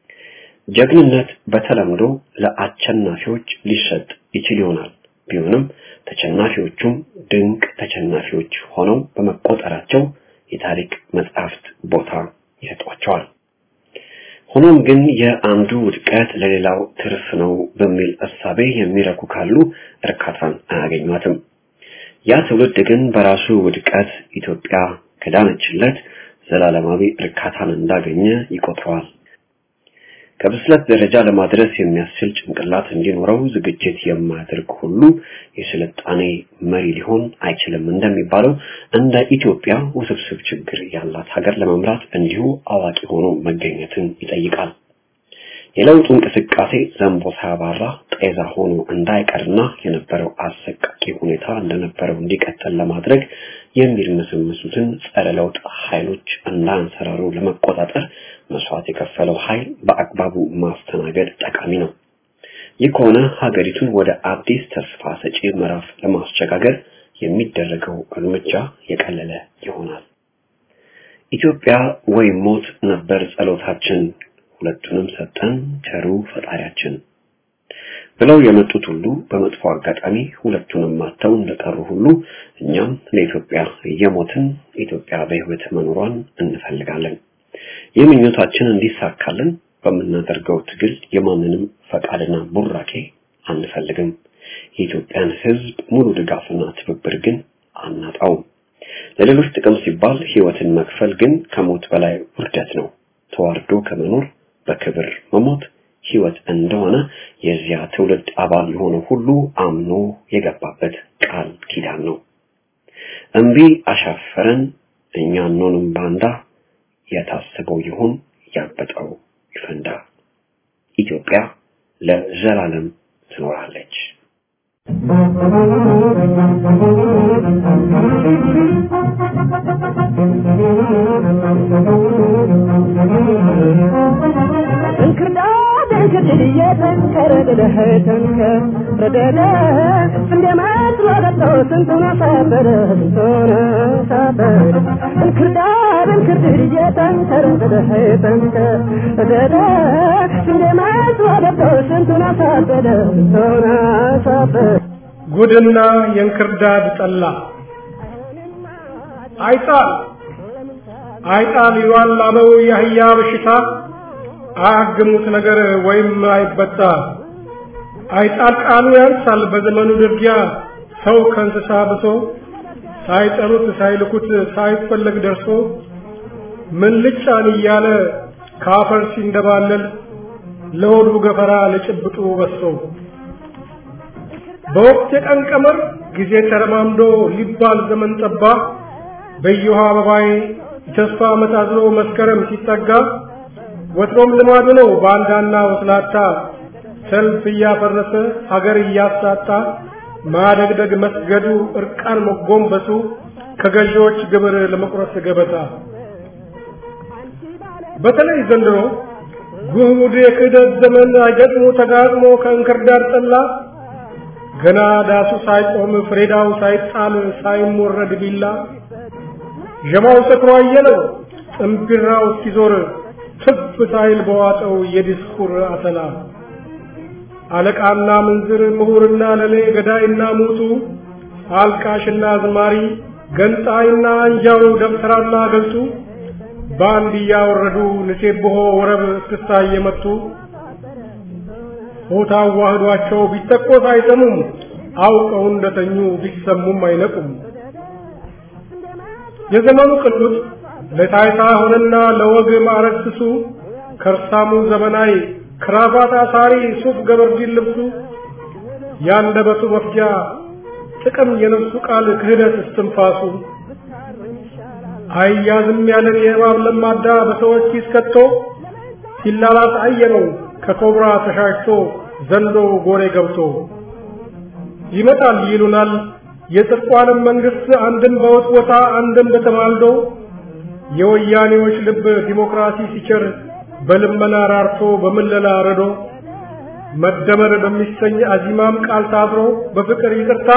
ጀግንነት በተለምዶ ለአሸናፊዎች ሊሰጥ ይችል ይሆናል። ቢሆንም ተሸናፊዎቹም ድንቅ ተሸናፊዎች ሆነው በመቆጠራቸው የታሪክ መጽሐፍት ቦታ ይሰጧቸዋል። ሆኖም ግን የአንዱ ውድቀት ለሌላው ትርፍ ነው በሚል እሳቤ የሚረኩ ካሉ እርካታን አያገኟትም። ያ ትውልድ ግን በራሱ ውድቀት ኢትዮጵያ ከዳነችለት ዘላለማዊ እርካታን እንዳገኘ ይቆጥረዋል። ከብስለት ደረጃ ለማድረስ የሚያስችል ጭንቅላት እንዲኖረው ዝግጅት የማያደርግ ሁሉ የስልጣኔ መሪ ሊሆን አይችልም እንደሚባለው እንደ ኢትዮጵያ ውስብስብ ችግር ያላት ሀገር ለመምራት እንዲሁ አዋቂ ሆኖ መገኘትን ይጠይቃል። የለውጡ እንቅስቃሴ ዘንቦ ሳያባራ ጤዛ ሆኖ እንዳይቀርና የነበረው አሰቃቂ ሁኔታ እንደነበረው እንዲቀጥል ለማድረግ የሚርመሰመሱትን ጸረ ለውጥ ኃይሎች እንዳንሰራሩ ለመቆጣጠር መስዋዕት የከፈለው ኃይል በአግባቡ ማስተናገድ ጠቃሚ ነው። ይህ ከሆነ ሀገሪቱን ወደ አዲስ ተስፋ ሰጪ ምዕራፍ ለማስሸጋገር የሚደረገው እርምጃ የቀለለ ይሆናል። ኢትዮጵያ ወይም ሞት ነበር ጸሎታችን፣ ሁለቱንም ሰጠን ቸሩ ፈጣሪያችን ብለው የመጡት ሁሉ በመጥፎ አጋጣሚ ሁለቱንም ማተው እንደቀሩ ሁሉ እኛም ለኢትዮጵያ እየሞትን ኢትዮጵያ በሕይወት መኖሯን እንፈልጋለን። ይህ ምኞታችን እንዲሳካልን በምናደርገው ትግል የማንንም ፈቃድና ቡራኬ አንፈልግም። የኢትዮጵያን ሕዝብ ሙሉ ድጋፍና ትብብር ግን አናጣውም። ለሌሎች ጥቅም ሲባል ሕይወትን መክፈል ግን ከሞት በላይ ውርደት ነው። ተዋርዶ ከመኖር በክብር መሞት ሕይወት እንደሆነ የዚያ ትውልድ አባል የሆነ ሁሉ አምኖ የገባበት ቃል ኪዳን ነው። እምቢ አሻፈረን እኛ አንሆንም ባንዳ የታሰበው ይሁን ያበጠው ይፈንዳ። ኢትዮጵያ ለዘላለም ትኖራለች። እንክርዳድ እንክድድ እየጠንከረ ብለህ ተንከር ረደደ እንደ መስሎ ገብቶ ስንቱን አሳበደ ስንቱን አሳበደ እንክርዳድ እንክርድድ እየጠንከረ ብለህ ተንከር ረደደ እንደ መስሎ ገብቶ ስንቱን አሳበደ ስንቱን አሳበደ ጉድና የእንክርዳድ ጠላ አይጣል አይጣል ይሏል አበው የአህያ በሽታ አያግሙት ነገር ወይም አይበጣ አይጣል ቃሉ ያንሳል በዘመኑ ድርጊያ ሰው ከእንስሳ ብሶ ሳይጠሩት ሳይልኩት ሳይፈለግ ደርሶ ምን ልጫን እያለ ካፈር ሲንደባለል ለሆዱ ገፈራ ለጭብጡ በሶ በወቅት የቀን ቀመር ጊዜ ተረማምዶ ሊባል ዘመን ጠባ በየውሃ አበባዬ ተስፋ መታዝሎ መስከረም ሲጠጋ ወትሮም ልማዱ ነው ባንዳና ወስላታ ሰልፍ እያፈረሰ ሀገር እያሳጣ ማደግደግ መስገዱ እርቃን መጎንበሱ ከገዢዎች ግብር ለመቁረስ ገበታ በተለይ ዘንድሮ ጉድ የክህደት ዘመን አይገጥሞ ተጋጥሞ ከእንክርዳድ ጠላ ገና ዳሱ ሳይቆም ፍሬዳው ሳይጣል ሳይሞረድ ቢላ ዠማው ሰክሮ አየለው ጥምቢራው እስኪዞር ትፍ ሳይል በዋጠው የዲስኩር አተላ አለቃና ምንዝር ምሁርና ለሌ ገዳይና ሙቱ አልቃሽና ዝማሪ ገንጣይና አንጃው ደብተራና ገልጡ በአንድ እያወረዱ ንሴብሖ ወረብ እስክስታ እየመቱ ሆታ ዋህዷቸው ቢተቆስ አይሰሙም አውቀው እንደተኙ ቢሰሙም አይነቁም የዘመኑ ቅዱስ ለታይታ ሆነና ለወግ ማዕረግ ስሱ ከርሳሙ ዘመናዊ ክራባት አሳሪ ሱፍ ገበርዲን ልብሱ ያንደበቱ መፍጃ ጥቅም የነፍሱ ቃል ክህደት እስትንፋሱ አያዝም ያለን የእባብ ለማዳ በሰዎች ኪስ ከቶ ሲላላት አየነው ከኮብራ ተሻሽቶ ዘንዶ ጎሬ ገብቶ ይመጣል ይሉናል የጽድቋንም መንግስት አንድም በውጥ ቦታ አንድም በተማልዶ የወያኔዎች ልብ ዲሞክራሲ ሲቸር በልመና ራርቶ በምለላ ረዶ መደመር በሚሰኝ አዚማም ቃል ታስሮ በፍቅር ይቅርታ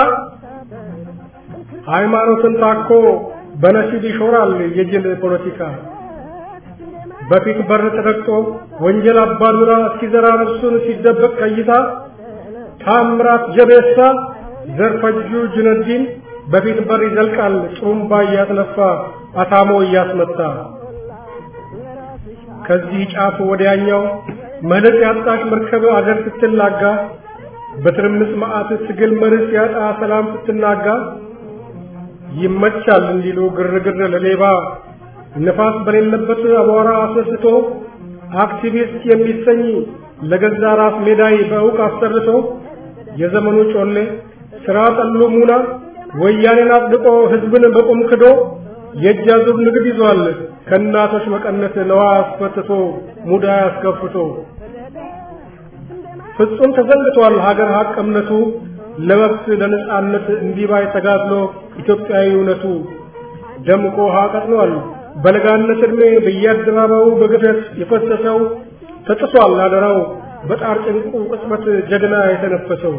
ሃይማኖትን ታኮ በነሲብ ይሾራል የጅል ፖለቲካ በፊት በር ተረግጦ ወንጀል አባዱራ እስኪዘራ ነፍሱን ሲደበቅ ከይታ ታምራት ጀቤሳ ዘርፈጁ ጁነዲን በፊት በር ይዘልቃል ጥሩምባ እያስነፋ አታሞ እያስመታ ከዚህ ጫፍ ወዲያኛው መልክ ያጣች መርከብ አገር ስትላጋ በትርምስ መዓት ትግል መርስ ያጣ ሰላም ስትናጋ ይመቻል እንዲሉ ግርግር ለሌባ ነፋስ በሌለበት አቧራ አስነስቶ አክቲቪስት የሚሰኝ ለገዛ ራስ ሜዳይ በእውቅ አሰርቶ የዘመኑ ጮሌ ስራ ጠሉ ሙና ወያኔን አጽድቆ ህዝብን በቁም ክዶ የእጅ አዙር ንግድ ይዟል ከእናቶች መቀነት ነዋ አስፈትቶ ሙዳ አስከፍቶ ፍጹም ተዘንግቷል ሀገር ሀቅ እምነቱ ለመብት ለነጻነት እንዲባይ ተጋድሎ ኢትዮጵያዊ እውነቱ ደምቆ ውሃ ቀጥኗል በለጋነት ዕድሜ በየአደባባዩ በግፈት የፈሰሰው ተጥሷል አደራው በጣር ጭንቁ ቅጽበት ጀግና የተነፈሰው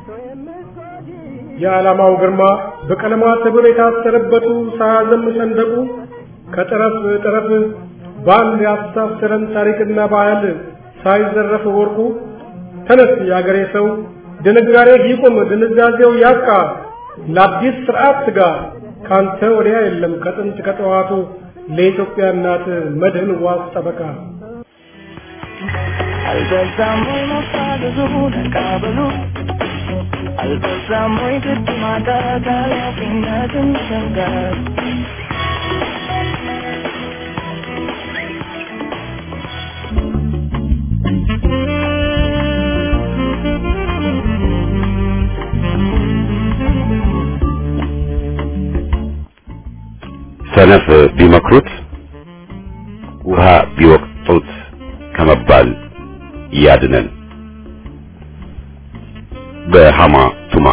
የዓላማው ግርማ በቀለማት ሕብር የታሰረበቱ ሳያዘም ሰንደቁ ከጠረፍ ጠረፍ በአንድ ያስተሳሰረን ታሪክና ባህል ሳይዘረፍ ወርቁ ተነስ የአገሬ ሰው ድንጋሬ ይቁም ድንዛዜው ያብቃ ለአዲስ ስርዓት ስጋ ካንተ ወዲያ የለም ከጥንት ከጠዋቱ ለኢትዮጵያ እናት መድህን ዋስ ጠበቃ አልበዛም ወይ መፋዘዙ ነቃበሉ አልበዛም ወይ ግድ ማጣት ኃላፊነትን ሸንጋር ሰነፍ ቢመክሩት ውሃ ቢወቅጡት ከመባል ያድነን። በሃማ ቱማ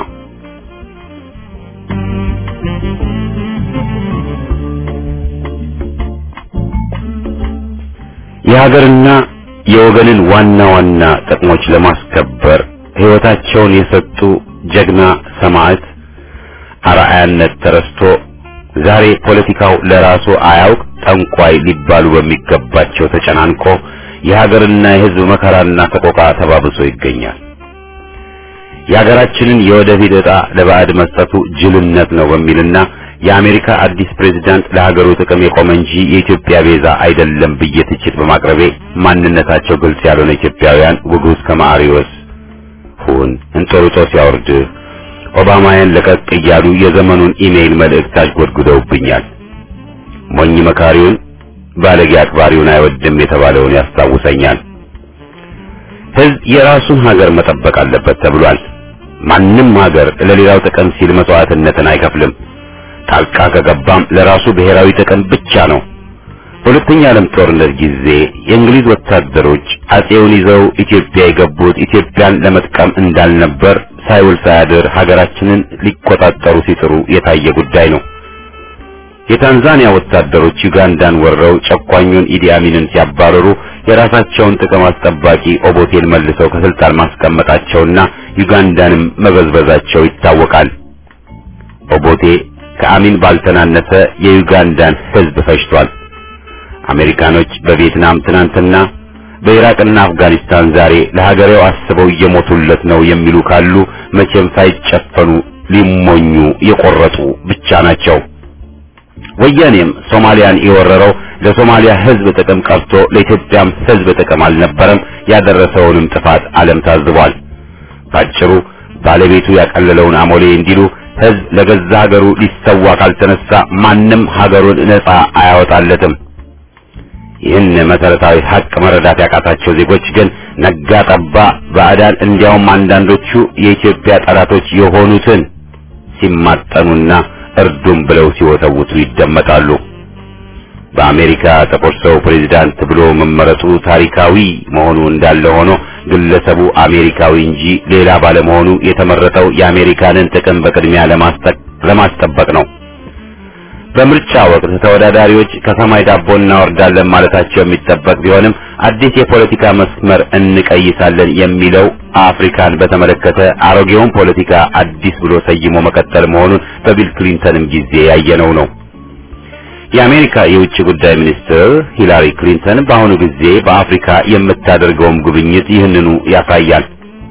የሀገርና የወገንን ዋና ዋና ጥቅሞች ለማስከበር ሕይወታቸውን የሰጡ ጀግና ሰማዕት አርአያነት ተረስቶ ዛሬ ፖለቲካው ለራሱ አያውቅ ጠንቋይ ሊባሉ በሚገባቸው ተጨናንቆ የሀገርና የሕዝብ መከራና ሰቆቃ ተባብሶ ይገኛል። የሀገራችንን የወደፊት ዕጣ ለባዕድ መስጠቱ ጅልነት ነው በሚልና የአሜሪካ አዲስ ፕሬዝዳንት ለሀገሩ ጥቅም የቆመ እንጂ የኢትዮጵያ ቤዛ አይደለም ብዬ ትችት በማቅረቤ ማንነታቸው ግልጽ ያልሆነ ኢትዮጵያውያን ውጉዝ ከማሪዎስ ሁን እንጦርጦስ ያወርድህ ኦባማያን ለቀቅ እያሉ የዘመኑን ኢሜይል መልእክት አሽጎድጉደውብኛል። ሞኝ መካሪውን ባለጌ አክባሪውን አይወድም የተባለውን ያስታውሰኛል። ሕዝብ የራሱን ሀገር መጠበቅ አለበት ተብሏል። ማንም ሀገር ለሌላው ጥቅም ሲል መስዋዕትነትን አይከፍልም። ጣልቃ ከገባም ለራሱ ብሔራዊ ጥቅም ብቻ ነው። በሁለተኛ ዓለም ጦርነት ጊዜ የእንግሊዝ ወታደሮች አጼውን ይዘው ኢትዮጵያ የገቡት ኢትዮጵያን ለመጥቀም እንዳልነበር ሳይውል ሳያድር ሀገራችንን ሊቆጣጠሩ ሲጥሩ የታየ ጉዳይ ነው። የታንዛኒያ ወታደሮች ዩጋንዳን ወረው ጨቋኙን ኢዲ አሚንን ሲያባረሩ የራሳቸውን ጥቅም አስጠባቂ ኦቦቴን መልሰው ከስልጣን ማስቀመጣቸውና ዩጋንዳንም መበዝበዛቸው ይታወቃል። ኦቦቴ ከአሚን ባልተናነሰ የዩጋንዳን ሕዝብ ፈጅቷል። አሜሪካኖች በቪየትናም ትናንትና በኢራቅና አፍጋኒስታን ዛሬ ለሀገሬው አስበው እየሞቱለት ነው የሚሉ ካሉ መቼም ሳይጨፈኑ ሊሞኙ የቆረጡ ብቻ ናቸው። ወያኔም ሶማሊያን የወረረው ለሶማሊያ ሕዝብ ጥቅም ቀርቶ ለኢትዮጵያም ሕዝብ ጥቅም አልነበረም። ያደረሰውንም ጥፋት ዓለም ታዝቧል። ባጭሩ ባለቤቱ ያቀለለውን አሞሌ እንዲሉ ሕዝብ ለገዛ ሀገሩ ሊሰዋ ካልተነሳ ማንም ሀገሩን ነጻ አያወጣለትም። ይህን መሰረታዊ ሀቅ መረዳት ያቃታቸው ዜጎች ግን ነጋ ጠባ ባዕዳን እንዲያውም አንዳንዶቹ የኢትዮጵያ ጠላቶች የሆኑትን ሲማጠኑና እርዱም ብለው ሲወተውቱ ይደመጣሉ። በአሜሪካ ጥቁር ሰው ፕሬዝዳንት ብሎ መመረጡ ታሪካዊ መሆኑ እንዳለ ሆኖ ግለሰቡ አሜሪካዊ እንጂ ሌላ ባለመሆኑ የተመረጠው የአሜሪካንን ጥቅም በቅድሚያ ለማስጠበቅ ነው። በምርጫ ወቅት ተወዳዳሪዎች ከሰማይ ዳቦ እናወርዳለን ማለታቸው የሚጠበቅ ቢሆንም አዲስ የፖለቲካ መስመር እንቀይሳለን የሚለው አፍሪካን በተመለከተ አሮጌውን ፖለቲካ አዲስ ብሎ ሰይሞ መቀጠል መሆኑን በቢል ክሊንተንም ጊዜ ያየነው ነው። የአሜሪካ የውጭ ጉዳይ ሚኒስትር ሂላሪ ክሊንተን በአሁኑ ጊዜ በአፍሪካ የምታደርገውም ጉብኝት ይህንኑ ያሳያል።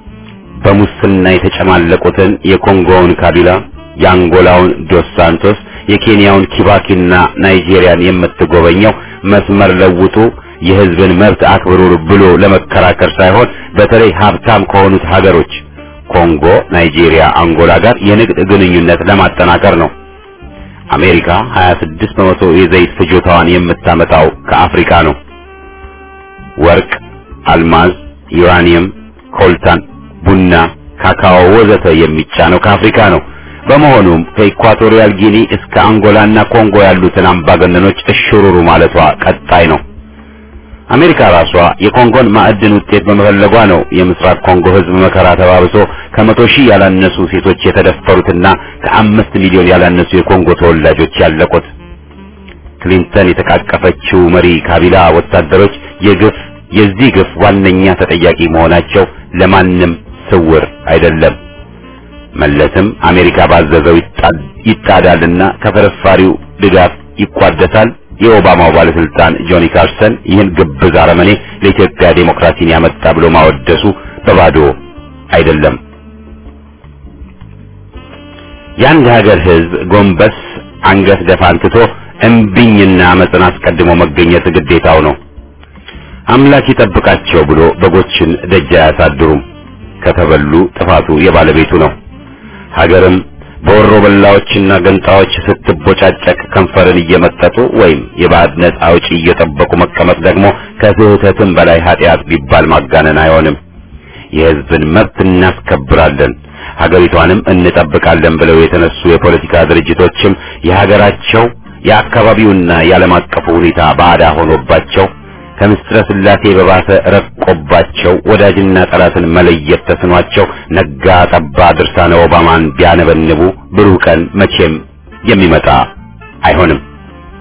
በሙስና የተጨማለቁትን የኮንጎውን ካቢላ፣ የአንጎላውን ዶስ ሳንቶስ የኬንያውን ኪባኪና ናይጄሪያን የምትጎበኘው መስመር ለውጡ የሕዝብን መብት አክብሩ ብሎ ለመከራከር ሳይሆን በተለይ ሀብታም ከሆኑት ሀገሮች ኮንጎ፣ ናይጄሪያ፣ አንጎላ ጋር የንግድ ግንኙነት ለማጠናከር ነው። አሜሪካ 26 በመቶ የዘይት ፍጆታዋን የምታመጣው ከአፍሪካ ነው። ወርቅ፣ አልማዝ፣ ዩራኒየም፣ ኮልታን፣ ቡና፣ ካካኦ ወዘተ የሚጫነው ከአፍሪካ ነው። በመሆኑም ከኢኳቶሪያል ጊኒ እስከ አንጎላና ኮንጎ ያሉትን አምባገነኖች እሽሩሩ ማለቷ ቀጣይ ነው። አሜሪካ ራሷ የኮንጎን ማዕድን ውጤት በመፈለጓ ነው የምስራቅ ኮንጎ ሕዝብ መከራ ተባብሶ ከመቶ ሺህ ያላነሱ ሴቶች የተደፈሩትና ከአምስት ሚሊዮን ያላነሱ የኮንጎ ተወላጆች ያለቁት። ክሊንተን የተቃቀፈችው መሪ ካቢላ ወታደሮች የግፍ የዚህ ግፍ ዋነኛ ተጠያቂ መሆናቸው ለማንም ስውር አይደለም። መለስም አሜሪካ ባዘዘው ይጣዳልና ከፍርፋሪው ድጋፍ ይቋደሳል። የኦባማው ባለስልጣን ጆኒ ካርሰን ይህን ግብዝ አረመኔ ለኢትዮጵያ ዴሞክራሲን ያመጣ ብሎ ማወደሱ በባዶ አይደለም። የአንድ ሀገር ሕዝብ ጎንበስ አንገት ደፋን ትቶ እምቢኝና አመፅን አስቀድሞ መገኘት ግዴታው ነው። አምላክ ይጠብቃቸው ብሎ በጎችን ደጅ አያሳድሩም። ከተበሉ ጥፋቱ የባለቤቱ ነው። ሀገርም በወሮ በላዎችና ገንጣዎች ስትቦጫጨቅ ከንፈርን እየመጠጡ ወይም የባዕድ ነጻ አውጪ እየጠበቁ መቀመጥ ደግሞ ከስህተትም በላይ ኃጢአት ቢባል ማጋነን አይሆንም። የሕዝብን መብት እናስከብራለን፣ ሀገሪቷንም እንጠብቃለን ብለው የተነሱ የፖለቲካ ድርጅቶችም የሀገራቸው የአካባቢውና የዓለም አቀፉ ሁኔታ ባዕዳ ሆኖባቸው ከምስጥረ ስላሴ በባሰ ረቆባቸው ወዳጅና ጠላትን መለየት ተስኗቸው ነጋ ጠባ ድርሳነ ኦባማን ቢያነበንቡ ብሩህ ቀን መቼም የሚመጣ አይሆንም።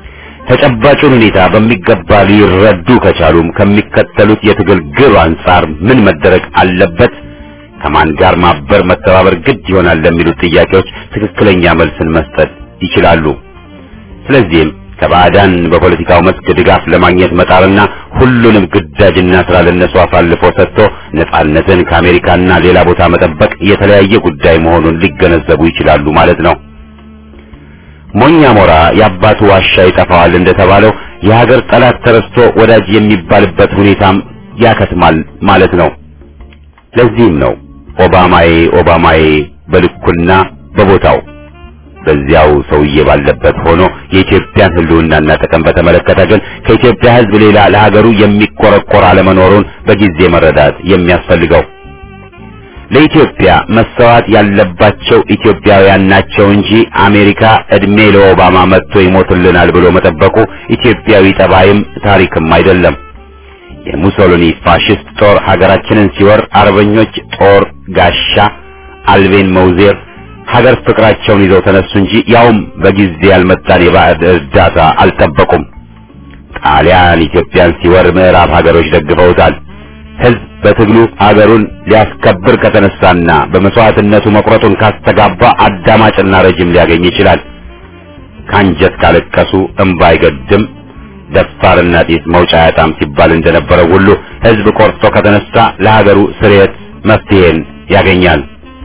ተጨባጩን ሁኔታ በሚገባ ሊረዱ ከቻሉም ከሚከተሉት የትግል ግብ አንጻር ምን መደረግ አለበት፣ ከማን ጋር ማበር መተባበር ግድ ይሆናል ለሚሉት ጥያቄዎች ትክክለኛ መልስን መስጠት ይችላሉ። ስለዚህም ከባዕዳን በፖለቲካው መስክ ድጋፍ ለማግኘት መጣርና ሁሉንም ግዳጅና ስራ ለነሱ አሳልፎ ሰጥቶ ነጻነትን ከአሜሪካና ሌላ ቦታ መጠበቅ የተለያየ ጉዳይ መሆኑን ሊገነዘቡ ይችላሉ ማለት ነው። ሞኛ ሞራ የአባቱ ዋሻ ይጠፋዋል እንደተባለው የሀገር ጠላት ተረስቶ ወዳጅ የሚባልበት ሁኔታም ያከትማል ማለት ነው። ለዚህም ነው ኦባማዬ ኦባማዬ በልኩና በቦታው በዚያው ሰውዬ ባለበት ሆኖ የኢትዮጵያን ሕልውናና ጥቅም በተመለከተ ግን ከኢትዮጵያ ሕዝብ ሌላ ለሀገሩ የሚቆረቆር አለመኖሩን በጊዜ መረዳት የሚያስፈልገው። ለኢትዮጵያ መሰዋት ያለባቸው ኢትዮጵያውያን ናቸው እንጂ አሜሪካ እድሜ ለኦባማ መጥቶ ይሞትልናል ብሎ መጠበቁ ኢትዮጵያዊ ጠባይም ታሪክም አይደለም። የሙሶሊኒ ፋሽስት ጦር ሀገራችንን ሲወር አርበኞች ጦር ጋሻ አልቤን መውዜር ሀገር ፍቅራቸውን ይዘው ተነሱ እንጂ ያውም በጊዜ ያልመጣን የባዕድ እርዳታ አልጠበቁም። ጣሊያን ኢትዮጵያን ሲወር ምዕራብ ሀገሮች ደግፈውታል። ሕዝብ በትግሉ ሀገሩን ሊያስከብር ከተነሳና በመስዋዕትነቱ መቁረጡን ካስተጋባ አዳማጭና ረጅም ሊያገኝ ይችላል። ካንጀት ካለቀሱ እምባ አይገድም፣ ደፋርና ጢስ መውጫ ያጣም ሲባል እንደነበረው ሁሉ ሕዝብ ቆርጦ ከተነሳ ለሀገሩ ስርየት መፍትሄን ያገኛል።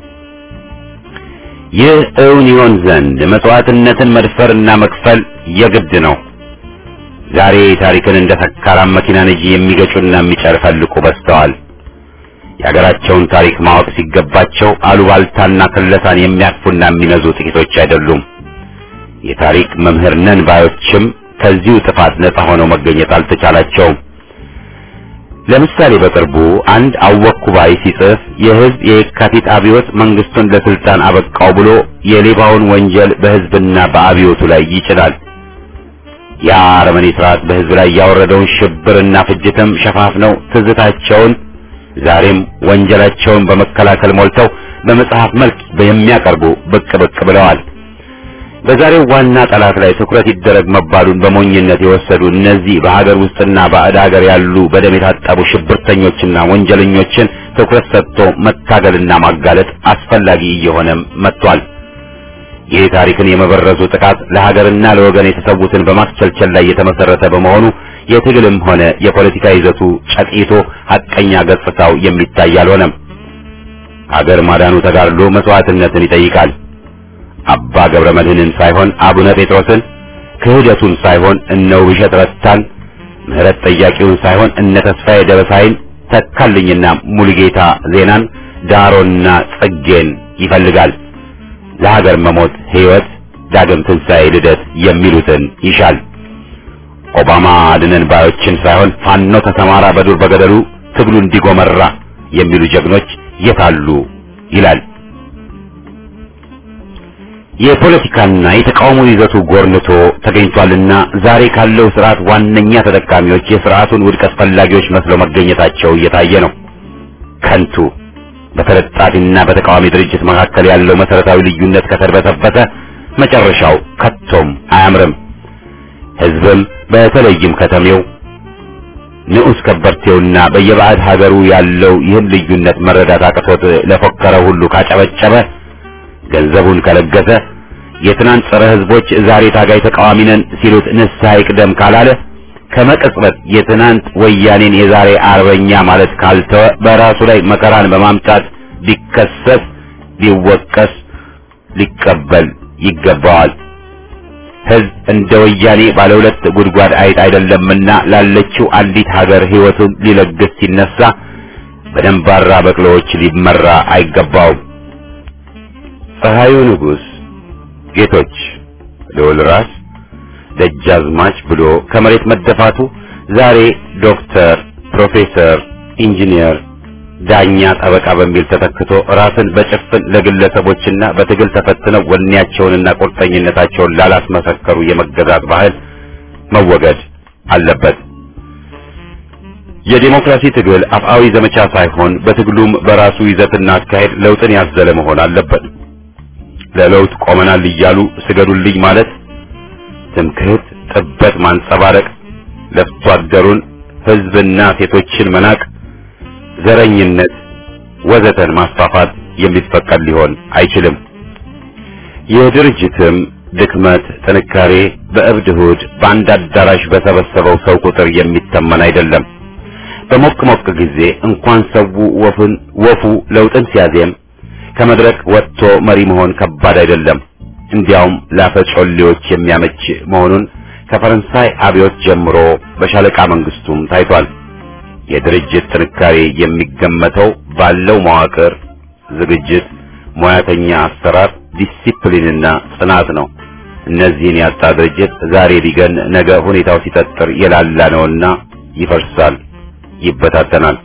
ይህ እውን ይሆን ዘንድ መስዋዕትነትን መድፈርና መክፈል የግድ ነው። ዛሬ ታሪክን እንደ ሰካራም መኪና ነጂ የሚገጩና የሚጨፈልቁ በዝተዋል። የሀገራቸውን ታሪክ ማወቅ ሲገባቸው አሉባልታና ክለሳን የሚያቅፉና የሚነዙ ጥቂቶች አይደሉም። የታሪክ መምህር ነን ባዮችም ከዚሁ ጥፋት ነጻ ሆነው መገኘት አልተቻላቸውም። ለምሳሌ በቅርቡ አንድ አወኩ ባይ ሲጽፍ የህዝብ የየካቲት አብዮት መንግስቱን ለስልጣን አበቃው ብሎ የሌባውን ወንጀል በህዝብና በአብዮቱ ላይ ይጭናል። ያ አረመኔ ስርዓት በህዝብ ላይ ያወረደውን ሽብርና ፍጅትም ሸፋፍነው ትዝታቸውን ዛሬም ወንጀላቸውን በመከላከል ሞልተው በመጽሐፍ መልክ የሚያቀርቡ ብቅ ብቅ ብለዋል። በዛሬው ዋና ጠላት ላይ ትኩረት ይደረግ መባሉን በሞኝነት የወሰዱ እነዚህ በሀገር ውስጥና ባዕድ ሀገር ያሉ በደም የታጠቡ ሽብርተኞችና ወንጀለኞችን ትኩረት ሰጥቶ መታገልና ማጋለጥ አስፈላጊ እየሆነም መጥቷል። ይህ ታሪክን የመበረዙ ጥቃት ለሀገርና ለወገን የተሰዉትን በማስቸልቸል ላይ የተመሰረተ በመሆኑ የትግልም ሆነ የፖለቲካ ይዘቱ ጨቂቶ ሐቀኛ ገጽታው የሚታይ አልሆነም። ሀገር ማዳኑ ተጋድሎ መስዋዕትነትን ይጠይቃል። አባ ገብረ መድኅንን ሳይሆን አቡነ ጴጥሮስን፣ ክህደቱን ሳይሆን እነ ውብሸት ረታን፣ ምህረት ጠያቂውን ሳይሆን እነ ተስፋዬ ደበሳይን፣ ተካልኝና ሙሉጌታ ዜናን፣ ዳሮና ጽጌን ይፈልጋል። ለሀገር መሞት ሕይወት፣ ዳግም ትንሣኤ፣ ልደት የሚሉትን ይሻል። ኦባማ አድነን ባዮችን ሳይሆን ፋኖ ተሰማራ በዱር በገደሉ ትግሉ እንዲጎመራ የሚሉ ጀግኖች የታሉ ይላል። የፖለቲካና የተቃውሞ ይዘቱ ጎርንቶ ተገኝቷልና ዛሬ ካለው ስርዓት ዋነኛ ተጠቃሚዎች የስርዓቱን ውድቀት ፈላጊዎች መስለው መገኘታቸው እየታየ ነው። ከንቱ በተለጣፊና በተቃዋሚ ድርጅት መካከል ያለው መሰረታዊ ልዩነት ከተርበተበተ መጨረሻው ከቶም አያምርም። ህዝብም በተለይም ከተሜው ንዑስ ከበርቴውና በየባዕድ ሀገሩ ያለው ይህን ልዩነት መረዳት አቅቶት ለፎከረ ሁሉ ካጨበጨበ ገንዘቡን ከለገሰ የትናንት ጸረ ህዝቦች ዛሬ ታጋይ ተቃዋሚ ነን ሲሉት ንስሐ ይቅደም ካላለ ከመቅጽበት የትናንት ወያኔን የዛሬ አርበኛ ማለት ካልተወ በራሱ ላይ መከራን በማምጣት ቢከሰስ ሊወቀስ ሊቀበል ይገባዋል። ህዝብ እንደ ወያኔ ባለ ሁለት ጉድጓድ አይጥ አይደለምና ላለችው አንዲት ሀገር ህይወቱን ሊለግስ ሲነሳ በደንባራ በቅሎዎች ሊመራ አይገባውም። ፀሐዩ ንጉሥ ጌቶች ልዑል ራስ ደጃዝማች ብሎ ከመሬት መደፋቱ ዛሬ ዶክተር፣ ፕሮፌሰር፣ ኢንጂነር፣ ዳኛ፣ ጠበቃ በሚል ተተክቶ ራስን በጭፍን ለግለሰቦችና በትግል ተፈትነው ወኔያቸውንና ቁርጠኝነታቸውን ላላስመሰከሩ የመገዛት ባህል መወገድ አለበት። የዲሞክራሲ ትግል አፍአዊ ዘመቻ ሳይሆን በትግሉም በራሱ ይዘትና አካሄድ ለውጥን ያዘለ መሆን አለበት። ለለውጥ ቆመናል እያሉ ስገዱልኝ ማለት ትምክህት፣ ጥበት ማንጸባረቅ፣ ለፍቶ አደሩን ህዝብና ሴቶችን መናቅ፣ ዘረኝነት ወዘተን ማስፋፋት የሚፈቀድ ሊሆን አይችልም። የድርጅትም ድክመት ጥንካሬ በእብድ እሑድ በአንድ አዳራሽ በሰበሰበው ሰው ቁጥር የሚተመን አይደለም። በሞቅ ሞቅ ጊዜ እንኳን ሰው ወፉን ወፉ ለውጥን ሲያዜም ከመድረክ ወጥቶ መሪ መሆን ከባድ አይደለም። እንዲያውም ላፈጮሌዎች የሚያመች መሆኑን ከፈረንሳይ አብዮት ጀምሮ በሻለቃ መንግስቱም ታይቷል። የድርጅት ጥንካሬ የሚገመተው ባለው መዋቅር፣ ዝግጅት፣ ሙያተኛ አሰራር፣ ዲሲፕሊንና ጽናት ነው። እነዚህን ያጣ ድርጅት ዛሬ ቢገን ነገ ሁኔታው ሲጠጥር የላላ ነውና ይፈርሳል፣ ይበታተናል።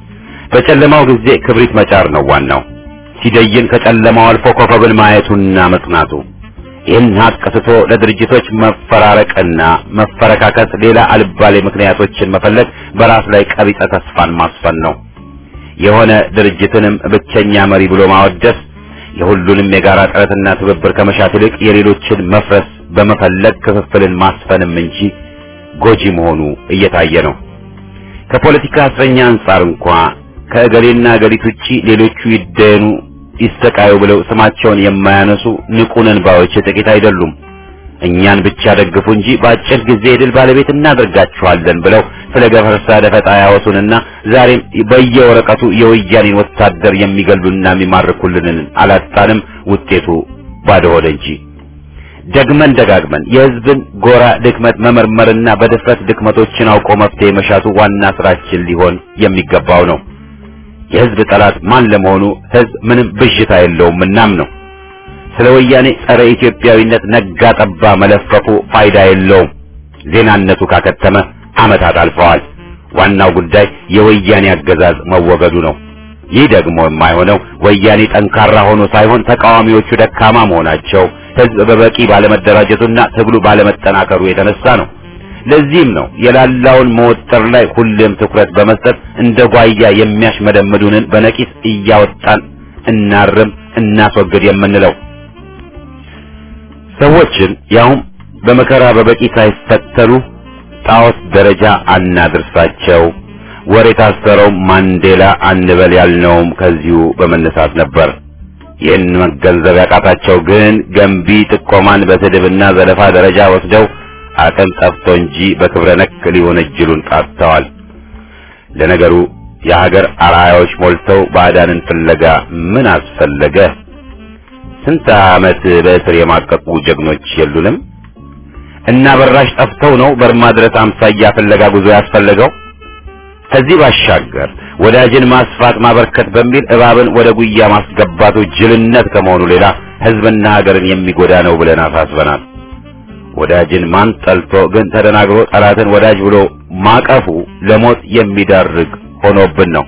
በጨለማው ጊዜ ክብሪት መጫር ነው ዋናው። ሲደይን ከጨለማው አልፎ ኮከብን ማየቱና መጽናቱ። ይህን ሀቅ ስቶ ለድርጅቶች መፈራረቅና መፈረካከት ሌላ አልባሌ ምክንያቶችን መፈለግ በራስ ላይ ቀቢጸ ተስፋን ማስፈን ነው። የሆነ ድርጅትንም ብቸኛ መሪ ብሎ ማወደስ የሁሉንም የጋራ ጥረትና ትብብር ከመሻት ይልቅ የሌሎችን መፍረስ በመፈለግ ክፍፍልን ማስፈንም እንጂ ጎጂ መሆኑ እየታየ ነው። ከፖለቲካ እስረኛ አንጻር እንኳ ከእገሌና እገሊት ውጪ ሌሎቹ ይደኑ ይሰቃዩ ብለው ስማቸውን የማያነሱ ንቁ ነን ባዮች ጥቂት አይደሉም። እኛን ብቻ ደግፉ እንጂ በአጭር ጊዜ የድል ባለቤት እናደርጋችኋለን ብለው ስለ ገፈርሳ ደፈጣ ያወሱንና ዛሬም በየወረቀቱ የወያኔን ወታደር የሚገሉና የሚማርኩልንን አላጣንም። ውጤቱ ባዶ ሆደ እንጂ ደግመን ደጋግመን የሕዝብን ጎራ ድክመት መመርመርና በድፍረት ድክመቶችን አውቆ መፍትሄ መሻቱ ዋና ስራችን ሊሆን የሚገባው ነው። የሕዝብ ጠላት ማን ለመሆኑ ሕዝብ ምንም ብዥታ የለውም እናም ነው። ስለ ወያኔ ጸረ ኢትዮጵያዊነት ነጋ ጠባ መለፈፉ ፋይዳ የለውም። ዜናነቱ ካከተመ ዓመታት አልፈዋል። ዋናው ጉዳይ የወያኔ አገዛዝ መወገዱ ነው። ይህ ደግሞ የማይሆነው ወያኔ ጠንካራ ሆኖ ሳይሆን ተቃዋሚዎቹ ደካማ መሆናቸው፣ ሕዝብ በበቂ ባለመደራጀቱና ትግሉ ባለመጠናከሩ የተነሳ ነው። ለዚህም ነው የላላውን መወጠር ላይ ሁሌም ትኩረት በመስጠት እንደ ጓያ የሚያሽመደምዱንን በነቂስ እያወጣን እናርም፣ እናስወግድ የምንለው። ሰዎችን ያውም በመከራ በበቂ ሳይፈተኑ ጣዖት ደረጃ አናድርሳቸው። ወር የታሰረው ማንዴላ አንበል ያልነውም ከዚሁ በመነሳት ነበር። ይህን መገንዘብ ያቃታቸው ግን ገንቢ ጥቆማን በስድብና ዘለፋ ደረጃ ወስደው አቅም ጠፍቶ እንጂ በክብረ ነክ ሊወነጅሉን ጣጥተዋል። ለነገሩ የሀገር አርአያዎች ሞልተው ባዕዳንን ፍለጋ ምን አስፈለገ? ስንት ዓመት በእስር የማቀቁ ጀግኖች የሉንም? እና በራሽ ጠፍተው ነው በርማ ድረስ አምሳያ ፍለጋ ጉዞ ያስፈለገው? ከዚህ ባሻገር ወዳጅን ማስፋት ማበርከት በሚል እባብን ወደ ጉያ ማስገባቱ ጅልነት ከመሆኑ ሌላ ሕዝብና ሀገርን የሚጎዳ ነው ብለን አሳስበናል። ወዳጅን ማን ጠልቶ ግን ተደናግሮ ጠላትን ወዳጅ ብሎ ማቀፉ ለሞት የሚዳርግ ሆኖብን ነው።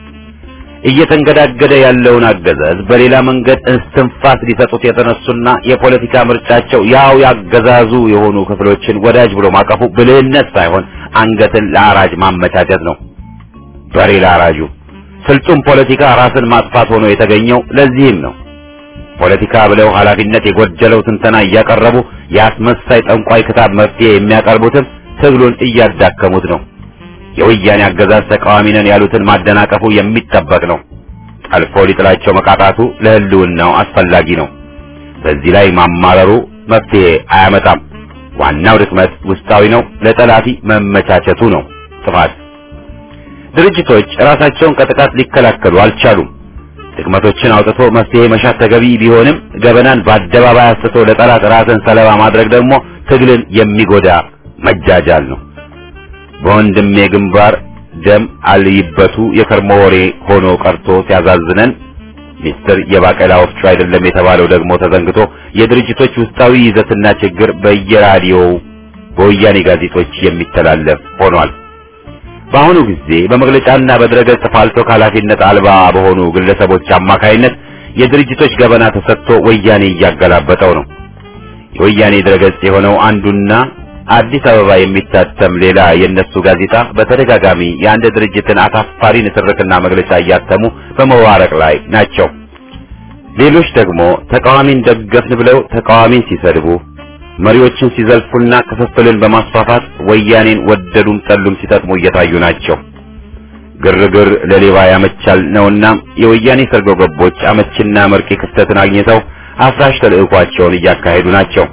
እየተንገዳገደ ያለውን አገዛዝ በሌላ መንገድ እስትንፋስ ሊሰጡት የተነሱና የፖለቲካ ምርጫቸው ያው ያገዛዙ የሆኑ ክፍሎችን ወዳጅ ብሎ ማቀፉ ብልህነት ሳይሆን አንገትን ለአራጅ ማመቻቸት ነው። በሬ ለአራጁ ስልጡን ፖለቲካ ራስን ማጥፋት ሆኖ የተገኘው ለዚህም ነው። ፖለቲካ ብለው ኃላፊነት የጎደለው ትንተና እያቀረቡ የአስመሳይ ጠንቋይ ክታብ መፍትሄ የሚያቀርቡትም ትግሉን እያዳከሙት ነው። የወያኔ አገዛዝ ተቃዋሚ ነን ያሉትን ማደናቀፉ የሚጠበቅ ነው። ጠልፎ ሊጥላቸው መቃጣቱ ለሕልውናው አስፈላጊ ነው። በዚህ ላይ ማማረሩ መፍትሄ አያመጣም። ዋናው ድክመት ውስጣዊ ነው። ለጠላፊ መመቻቸቱ ነው ጥፋት። ድርጅቶች ራሳቸውን ከጥቃት ሊከላከሉ አልቻሉም። ድክመቶችን አውጥቶ መፍትሄ መሻት ተገቢ ቢሆንም ገበናን በአደባባይ አስቶ ለጠላት ራስን ሰለባ ማድረግ ደግሞ ትግልን የሚጎዳ መጃጃል ነው። በወንድሜ ግንባር ደም አልይበቱ የከርሞ ወሬ ሆኖ ቀርቶ ሲያዛዝነን ሚስጥር የባቄላ ወፍጮ አይደለም የተባለው ደግሞ ተዘንግቶ የድርጅቶች ውስጣዊ ይዘትና ችግር በየራዲዮው በወያኔ ጋዜጦች የሚተላለፍ ሆኗል። በአሁኑ ጊዜ በመግለጫና በድረገጽ ፋልቶ ከኃላፊነት አልባ በሆኑ ግለሰቦች አማካይነት የድርጅቶች ገበና ተሰጥቶ ወያኔ እያገላበጠው ነው። የወያኔ ድረገጽ የሆነው አንዱና አዲስ አበባ የሚታተም ሌላ የነሱ ጋዜጣ በተደጋጋሚ የአንድ ድርጅትን አሳፋሪ ንትርክና መግለጫ እያተሙ በመዋረቅ ላይ ናቸው። ሌሎች ደግሞ ተቃዋሚን ደገፍን ብለው ተቃዋሚን ሲሰድቡ፣ መሪዎችን ሲዘልፉና ክፍፍልን በማስፋፋት ወያኔን ወደዱም ጠሉም ሲጠቅሙ እየታዩ ናቸው። ግርግር ለሌባ ያመቻል ነውና የወያኔ ሰርጎ ገቦች አመችና መርቂ ክፍተትን አግኝተው አፍራሽ ተልዕኳቸውን እያካሄዱ ናቸው።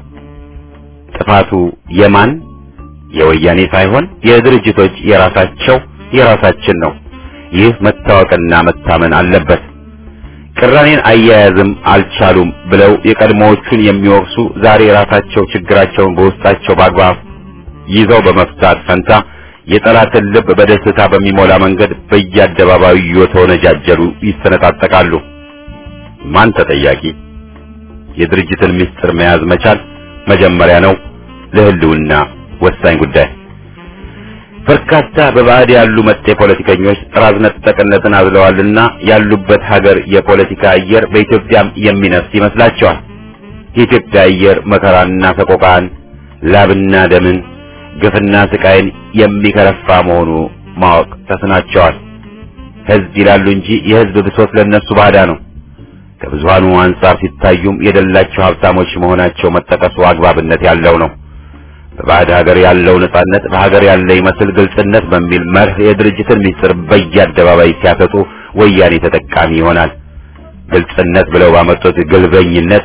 ጥፋቱ የማን የወያኔ ሳይሆን የድርጅቶች የራሳቸው የራሳችን ነው። ይህ መታወቅና መታመን አለበት። ቅራኔን አያያዝም አልቻሉም ብለው የቀድሞዎቹን የሚወቅሱ ዛሬ ራሳቸው ችግራቸውን በውስጣቸው በአግባብ ይዘው በመፍታት ፈንታ የጠላትን ልብ በደስታ በሚሞላ መንገድ በየአደባባዩ እየተወነጃጀሉ ይሰነጣጠቃሉ። ማን ተጠያቂ? የድርጅትን ምስጢር መያዝ መቻል መጀመሪያ ነው፣ ለህልውና ወሳኝ ጉዳይ። በርካታ በባዕድ ያሉ መጤ ፖለቲከኞች ጥራዝ ነጠቅነትን አዝለዋልና ያሉበት ሀገር የፖለቲካ አየር በኢትዮጵያም የሚነፍስ ይመስላቸዋል። የኢትዮጵያ አየር መከራና ሰቆቃን፣ ላብና ደምን፣ ግፍና ስቃይን የሚከረፋ መሆኑ ማወቅ ተስናቸዋል። ህዝብ ይላሉ እንጂ የህዝብ ብሶት ለነሱ ባዳ ነው። ከብዙሃኑ አንጻር ሲታዩም የደላቸው ሀብታሞች መሆናቸው መጠቀሱ አግባብነት ያለው ነው። በባዕድ ሀገር ያለው ነጻነት በሀገር ያለ ይመስል ግልጽነት በሚል መርህ የድርጅትን ምስጢር በየአደባባይ ሲያሰጡ ወያኔ ተጠቃሚ ይሆናል። ግልጽነት ብለው ባመጡት ግልበኝነት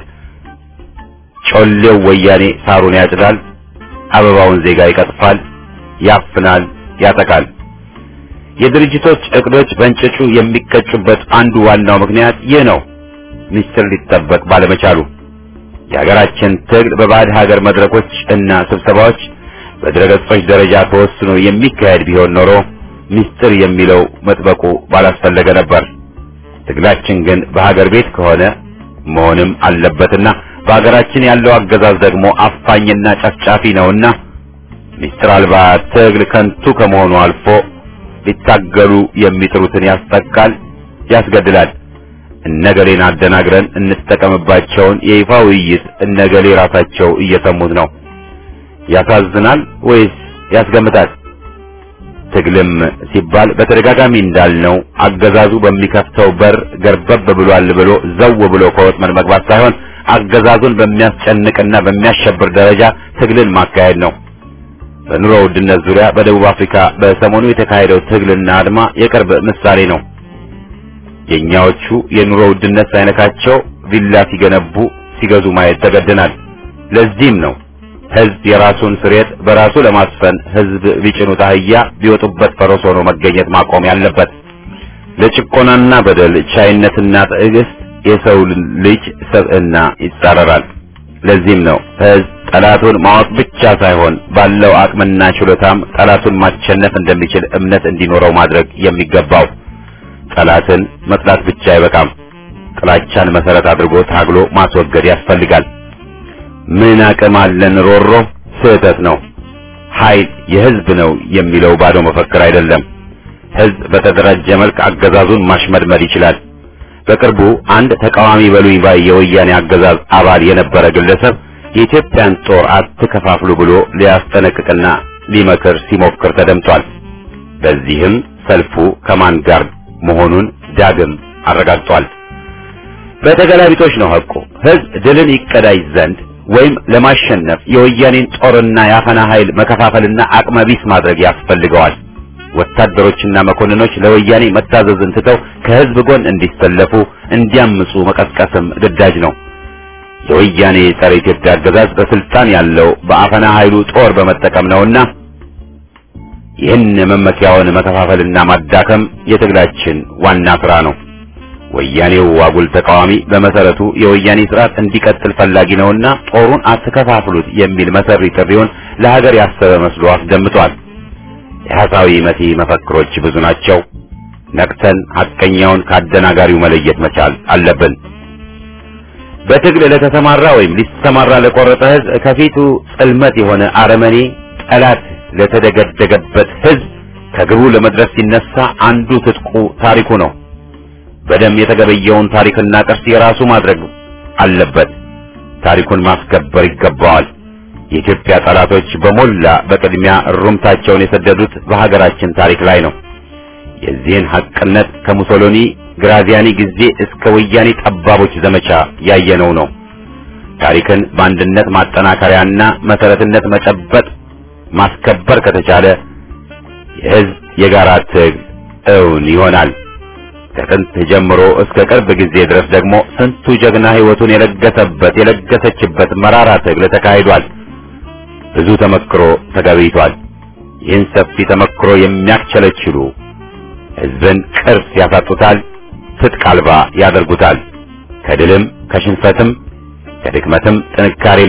ጮሌው ወያኔ ሳሩን ያጭዳል፣ አበባውን ዜጋ ይቀጥፋል፣ ያፍናል፣ ያጠቃል። የድርጅቶች እቅዶች በእንጭጩ የሚቀጩበት አንዱ ዋናው ምክንያት ይህ ነው። ምስጢር ሊጠበቅ ባለመቻሉ የሀገራችን ትግል በባዕድ ሀገር መድረኮች እና ስብሰባዎች በድረገጾች ደረጃ ተወስኖ የሚካሄድ ቢሆን ኖሮ ምስጢር የሚለው መጥበቁ ባላስፈለገ ነበር። ትግላችን ግን በሀገር ቤት ከሆነ መሆንም አለበትና በሀገራችን ያለው አገዛዝ ደግሞ አፋኝና ጨፍጫፊ ነውና ምስጢር አልባ ትግል ከንቱ ከመሆኑ አልፎ ሊታገሉ የሚጥሩትን ያስጠቃል፣ ያስገድላል። እነገሌን አደናግረን እንጠቀምባቸውን የይፋ ውይይት እነገሌ ራሳቸው እየሰሙት ነው። ያሳዝናል ወይስ ያስገምታል? ትግልም ሲባል በተደጋጋሚ እንዳልነው አገዛዙ በሚከፍተው በር ገርበብ ብሏል ብሎ ዘው ብሎ ከወጥመድ መግባት ሳይሆን አገዛዙን በሚያስጨንቅና በሚያሸብር ደረጃ ትግልን ማካሄድ ነው። በኑሮ ውድነት ዙሪያ በደቡብ አፍሪካ በሰሞኑ የተካሄደው ትግልና አድማ የቅርብ ምሳሌ ነው። የኛዎቹ የኑሮ ውድነት ሳይነካቸው ቪላ ሲገነቡ ሲገዙ ማየት ተገደናል። ለዚህም ነው ህዝብ የራሱን ስሬት በራሱ ለማስፈን ህዝብ ቢጭኑት አህያ ቢወጡበት ፈረስ ሆኖ መገኘት ማቆም ያለበት። ለጭቆናና በደል ቻይነትና ትዕግስት የሰው ልጅ ሰብዕና ይጻረራል። ለዚህም ነው ህዝብ ጠላቱን ማወቅ ብቻ ሳይሆን ባለው አቅምና ችሎታም ጠላቱን ማሸነፍ እንደሚችል እምነት እንዲኖረው ማድረግ የሚገባው። ጠላትን መጥላት ብቻ አይበቃም። ጥላቻን መሰረት አድርጎ ታግሎ ማስወገድ ያስፈልጋል። ምን አቅም አለን ሮሮ ስህተት ነው። ኃይል የህዝብ ነው የሚለው ባዶ መፈክር አይደለም። ህዝብ በተደራጀ መልክ አገዛዙን ማሽመድመድ ይችላል። በቅርቡ አንድ ተቃዋሚ በሉኝ ባይ የወያኔ አገዛዝ አባል የነበረ ግለሰብ የኢትዮጵያን ጦር አትከፋፍሉ ብሎ ሊያስጠነቅቅና ሊመክር ሲሞክር ተደምጧል። በዚህም ሰልፉ ከማን ጋር መሆኑን ዳግም አረጋግጧል። በተገላቢጦች ነው ሐቁ። ህዝብ ድልን ይቀዳጅ ዘንድ ወይም ለማሸነፍ የወያኔን ጦርና የአፈና ኃይል መከፋፈልና አቅመቢስ ማድረግ ያስፈልገዋል። ወታደሮችና መኮንኖች ለወያኔ መታዘዝን ትተው ከህዝብ ጎን እንዲሰለፉ እንዲያምፁ መቀስቀስም ግዳጅ ነው። የወያኔ ጸረ ኢትዮጵያ አገዛዝ በስልጣን ያለው በአፈና ኃይሉ ጦር በመጠቀም ነውና ይህን መመኪያውን መከፋፈልና ማዳከም የትግላችን ዋና ስራ ነው። ወያኔው አጉል ተቃዋሚ በመሰረቱ የወያኔ ስርዓት እንዲቀጥል ፈላጊ ነውና ጦሩን አትከፋፍሉት የሚል መሰሪ ጥሪውን ለሀገር ያሰበ መስሎ አስደምጧል። የሐሳዊ መቲ መፈክሮች ብዙ ናቸው። ነቅተን ሐቀኛውን ካደናጋሪው መለየት መቻል አለብን። በትግል ለተሰማራ ወይም ሊሰማራ ለቆረጠ ህዝብ ከፊቱ ጽልመት የሆነ አረመኔ ጠላት ለተደገደገበት ህዝብ ከግቡ ለመድረስ ሲነሳ አንዱ ትጥቁ ታሪኩ ነው። በደም የተገበየውን ታሪክና ቅርስ የራሱ ማድረግ አለበት። ታሪኩን ማስከበር ይገባዋል። የኢትዮጵያ ጠላቶች በሞላ በቅድሚያ እሩምታቸውን የሰደዱት በሀገራችን ታሪክ ላይ ነው። የዚህን ሐቅነት ከሙሶሎኒ ግራዚያኒ ጊዜ እስከ ወያኔ ጠባቦች ዘመቻ ያየነው ነው። ታሪክን በአንድነት ማጠናከሪያና መሰረትነት መጨበጥ ማስከበር ከተቻለ የህዝብ የጋራ ትግል እውን ይሆናል። ከጥንት ጀምሮ እስከ ቅርብ ጊዜ ድረስ ደግሞ ስንቱ ጀግና ህይወቱን የለገሰበት የለገሰችበት መራራ ትግል ተካሂዷል። ብዙ ተመክሮ ተገቢቷል። ይህን ሰፊ ተመክሮ የሚያስቸለችሉ ህዝብን ቅርስ ያሳጡታል፣ ትጥቅ አልባ ያደርጉታል። ከድልም ከሽንፈትም ከድክመትም ጥንካሬም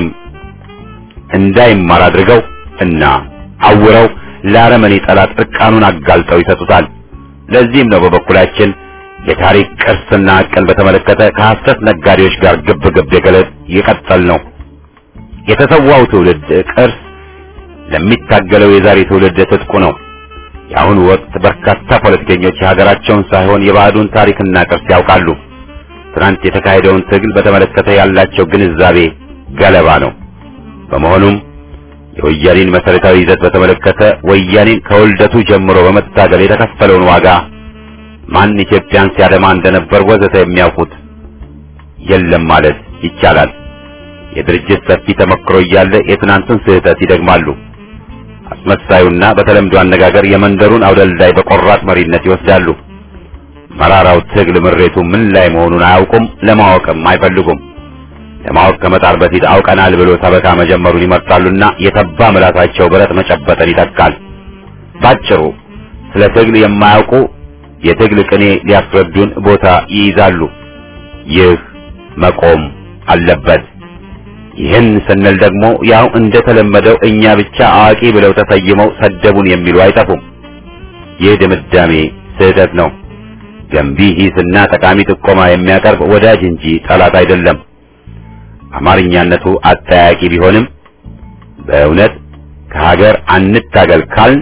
እንዳይማር አድርገው እና አውረው ለአረመኔ ጠላት እርቃኑን አጋልጠው ይሰጡታል። ለዚህም ነው በበኩላችን የታሪክ ቅርስና ሐቅን በተመለከተ ከሐሰት ነጋዴዎች ጋር ግብ ግብ የገለጥ የቀጠል ነው። የተሰዋው ትውልድ ቅርስ ለሚታገለው የዛሬ ትውልድ ትጥቁ ነው። የአሁኑ ወቅት በርካታ ፖለቲከኞች የሀገራቸውን ሳይሆን የባዕዱን ታሪክና ቅርስ ያውቃሉ። ትናንት የተካሄደውን ትግል በተመለከተ ያላቸው ግንዛቤ ገለባ ነው። በመሆኑም የወያኔን መሰረታዊ ይዘት በተመለከተ ወያኔን ከውልደቱ ጀምሮ በመታገል የተከፈለውን ዋጋ ማን ኢትዮጵያን ሲያደማ እንደነበር ወዘተ የሚያውቁት የለም ማለት ይቻላል። የድርጅት ሰፊ ተመክሮ እያለ የትናንቱን ስህተት ይደግማሉ። አስመሳዩና በተለምዶ አነጋገር የመንደሩን አውደልዳይ በቆራጥ መሪነት ይወስዳሉ። መራራው ትግል ምሬቱ ምን ላይ መሆኑን አያውቁም፣ ለማወቅም አይፈልጉም። ለማወቅ ከመጣር በፊት አውቀናል ብሎ ሰበካ መጀመሩን ይመርጣሉና የተባ ምላሳቸው ብረት መጨበጥን ይተካል። ባጭሩ ስለ ትግል የማያውቁ የትግል ቅኔ ሊያስረዱን ቦታ ይይዛሉ። ይህ መቆም አለበት። ይህን ስንል ደግሞ ያው እንደተለመደው እኛ ብቻ አዋቂ ብለው ተሰይመው ሰደቡን የሚሉ አይጠፉም። ይህ ድምዳሜ ስህተት ነው። ገንቢ ሂስና ጠቃሚ ጥቆማ የሚያቀርብ ወዳጅ እንጂ ጠላት አይደለም። አማርኛነቱ አጠያቂ ቢሆንም በእውነት ከሀገር አንታገል ካልን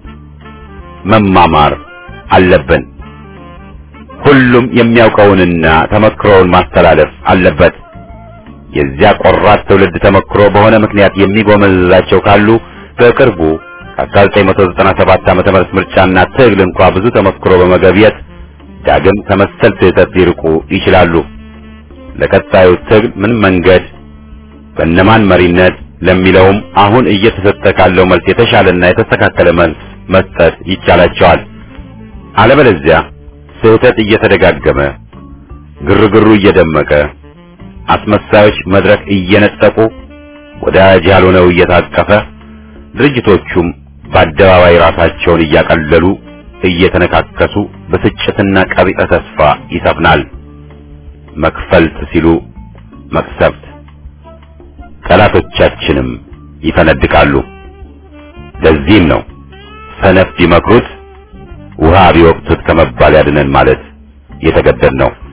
መማማር አለብን። ሁሉም የሚያውቀውንና ተመክሮውን ማስተላለፍ አለበት። የዚያ ቆራጥ ትውልድ ተመክሮ በሆነ ምክንያት የሚጎመዝዛቸው ካሉ በቅርቡ ከ1997 ዓመተ ምህረት ምርጫና ትግል እንኳ ብዙ ተመክሮ በመገብየት ዳግም ከመሰል ስህተት ሊርቁ ይችላሉ። ለቀጣዩ ትግል ምን መንገድ በእነማን መሪነት ለሚለውም አሁን እየተሰጠ ካለው መልስ የተሻለና የተስተካከለ መልስ መስጠት ይቻላቸዋል። አለበለዚያ ስህተት እየተደጋገመ ግርግሩ እየደመቀ አስመሳዮች መድረክ እየነጠቁ ወዳጅ ያልሆነው እየታቀፈ ድርጅቶቹም በአደባባይ ራሳቸውን እያቀለሉ እየተነካከሱ ብስጭትና ቀቢጸ ተስፋ ይሰፍናል። መክፈልት ሲሉ መቅሰፍት፣ ጠላቶቻችንም ይፈነድቃሉ። ለዚህም ነው ሰነፍ ቢመክሩት ውሃ ቢወቅቱት ከመባል ያድነን ማለት የተገደድ ነው።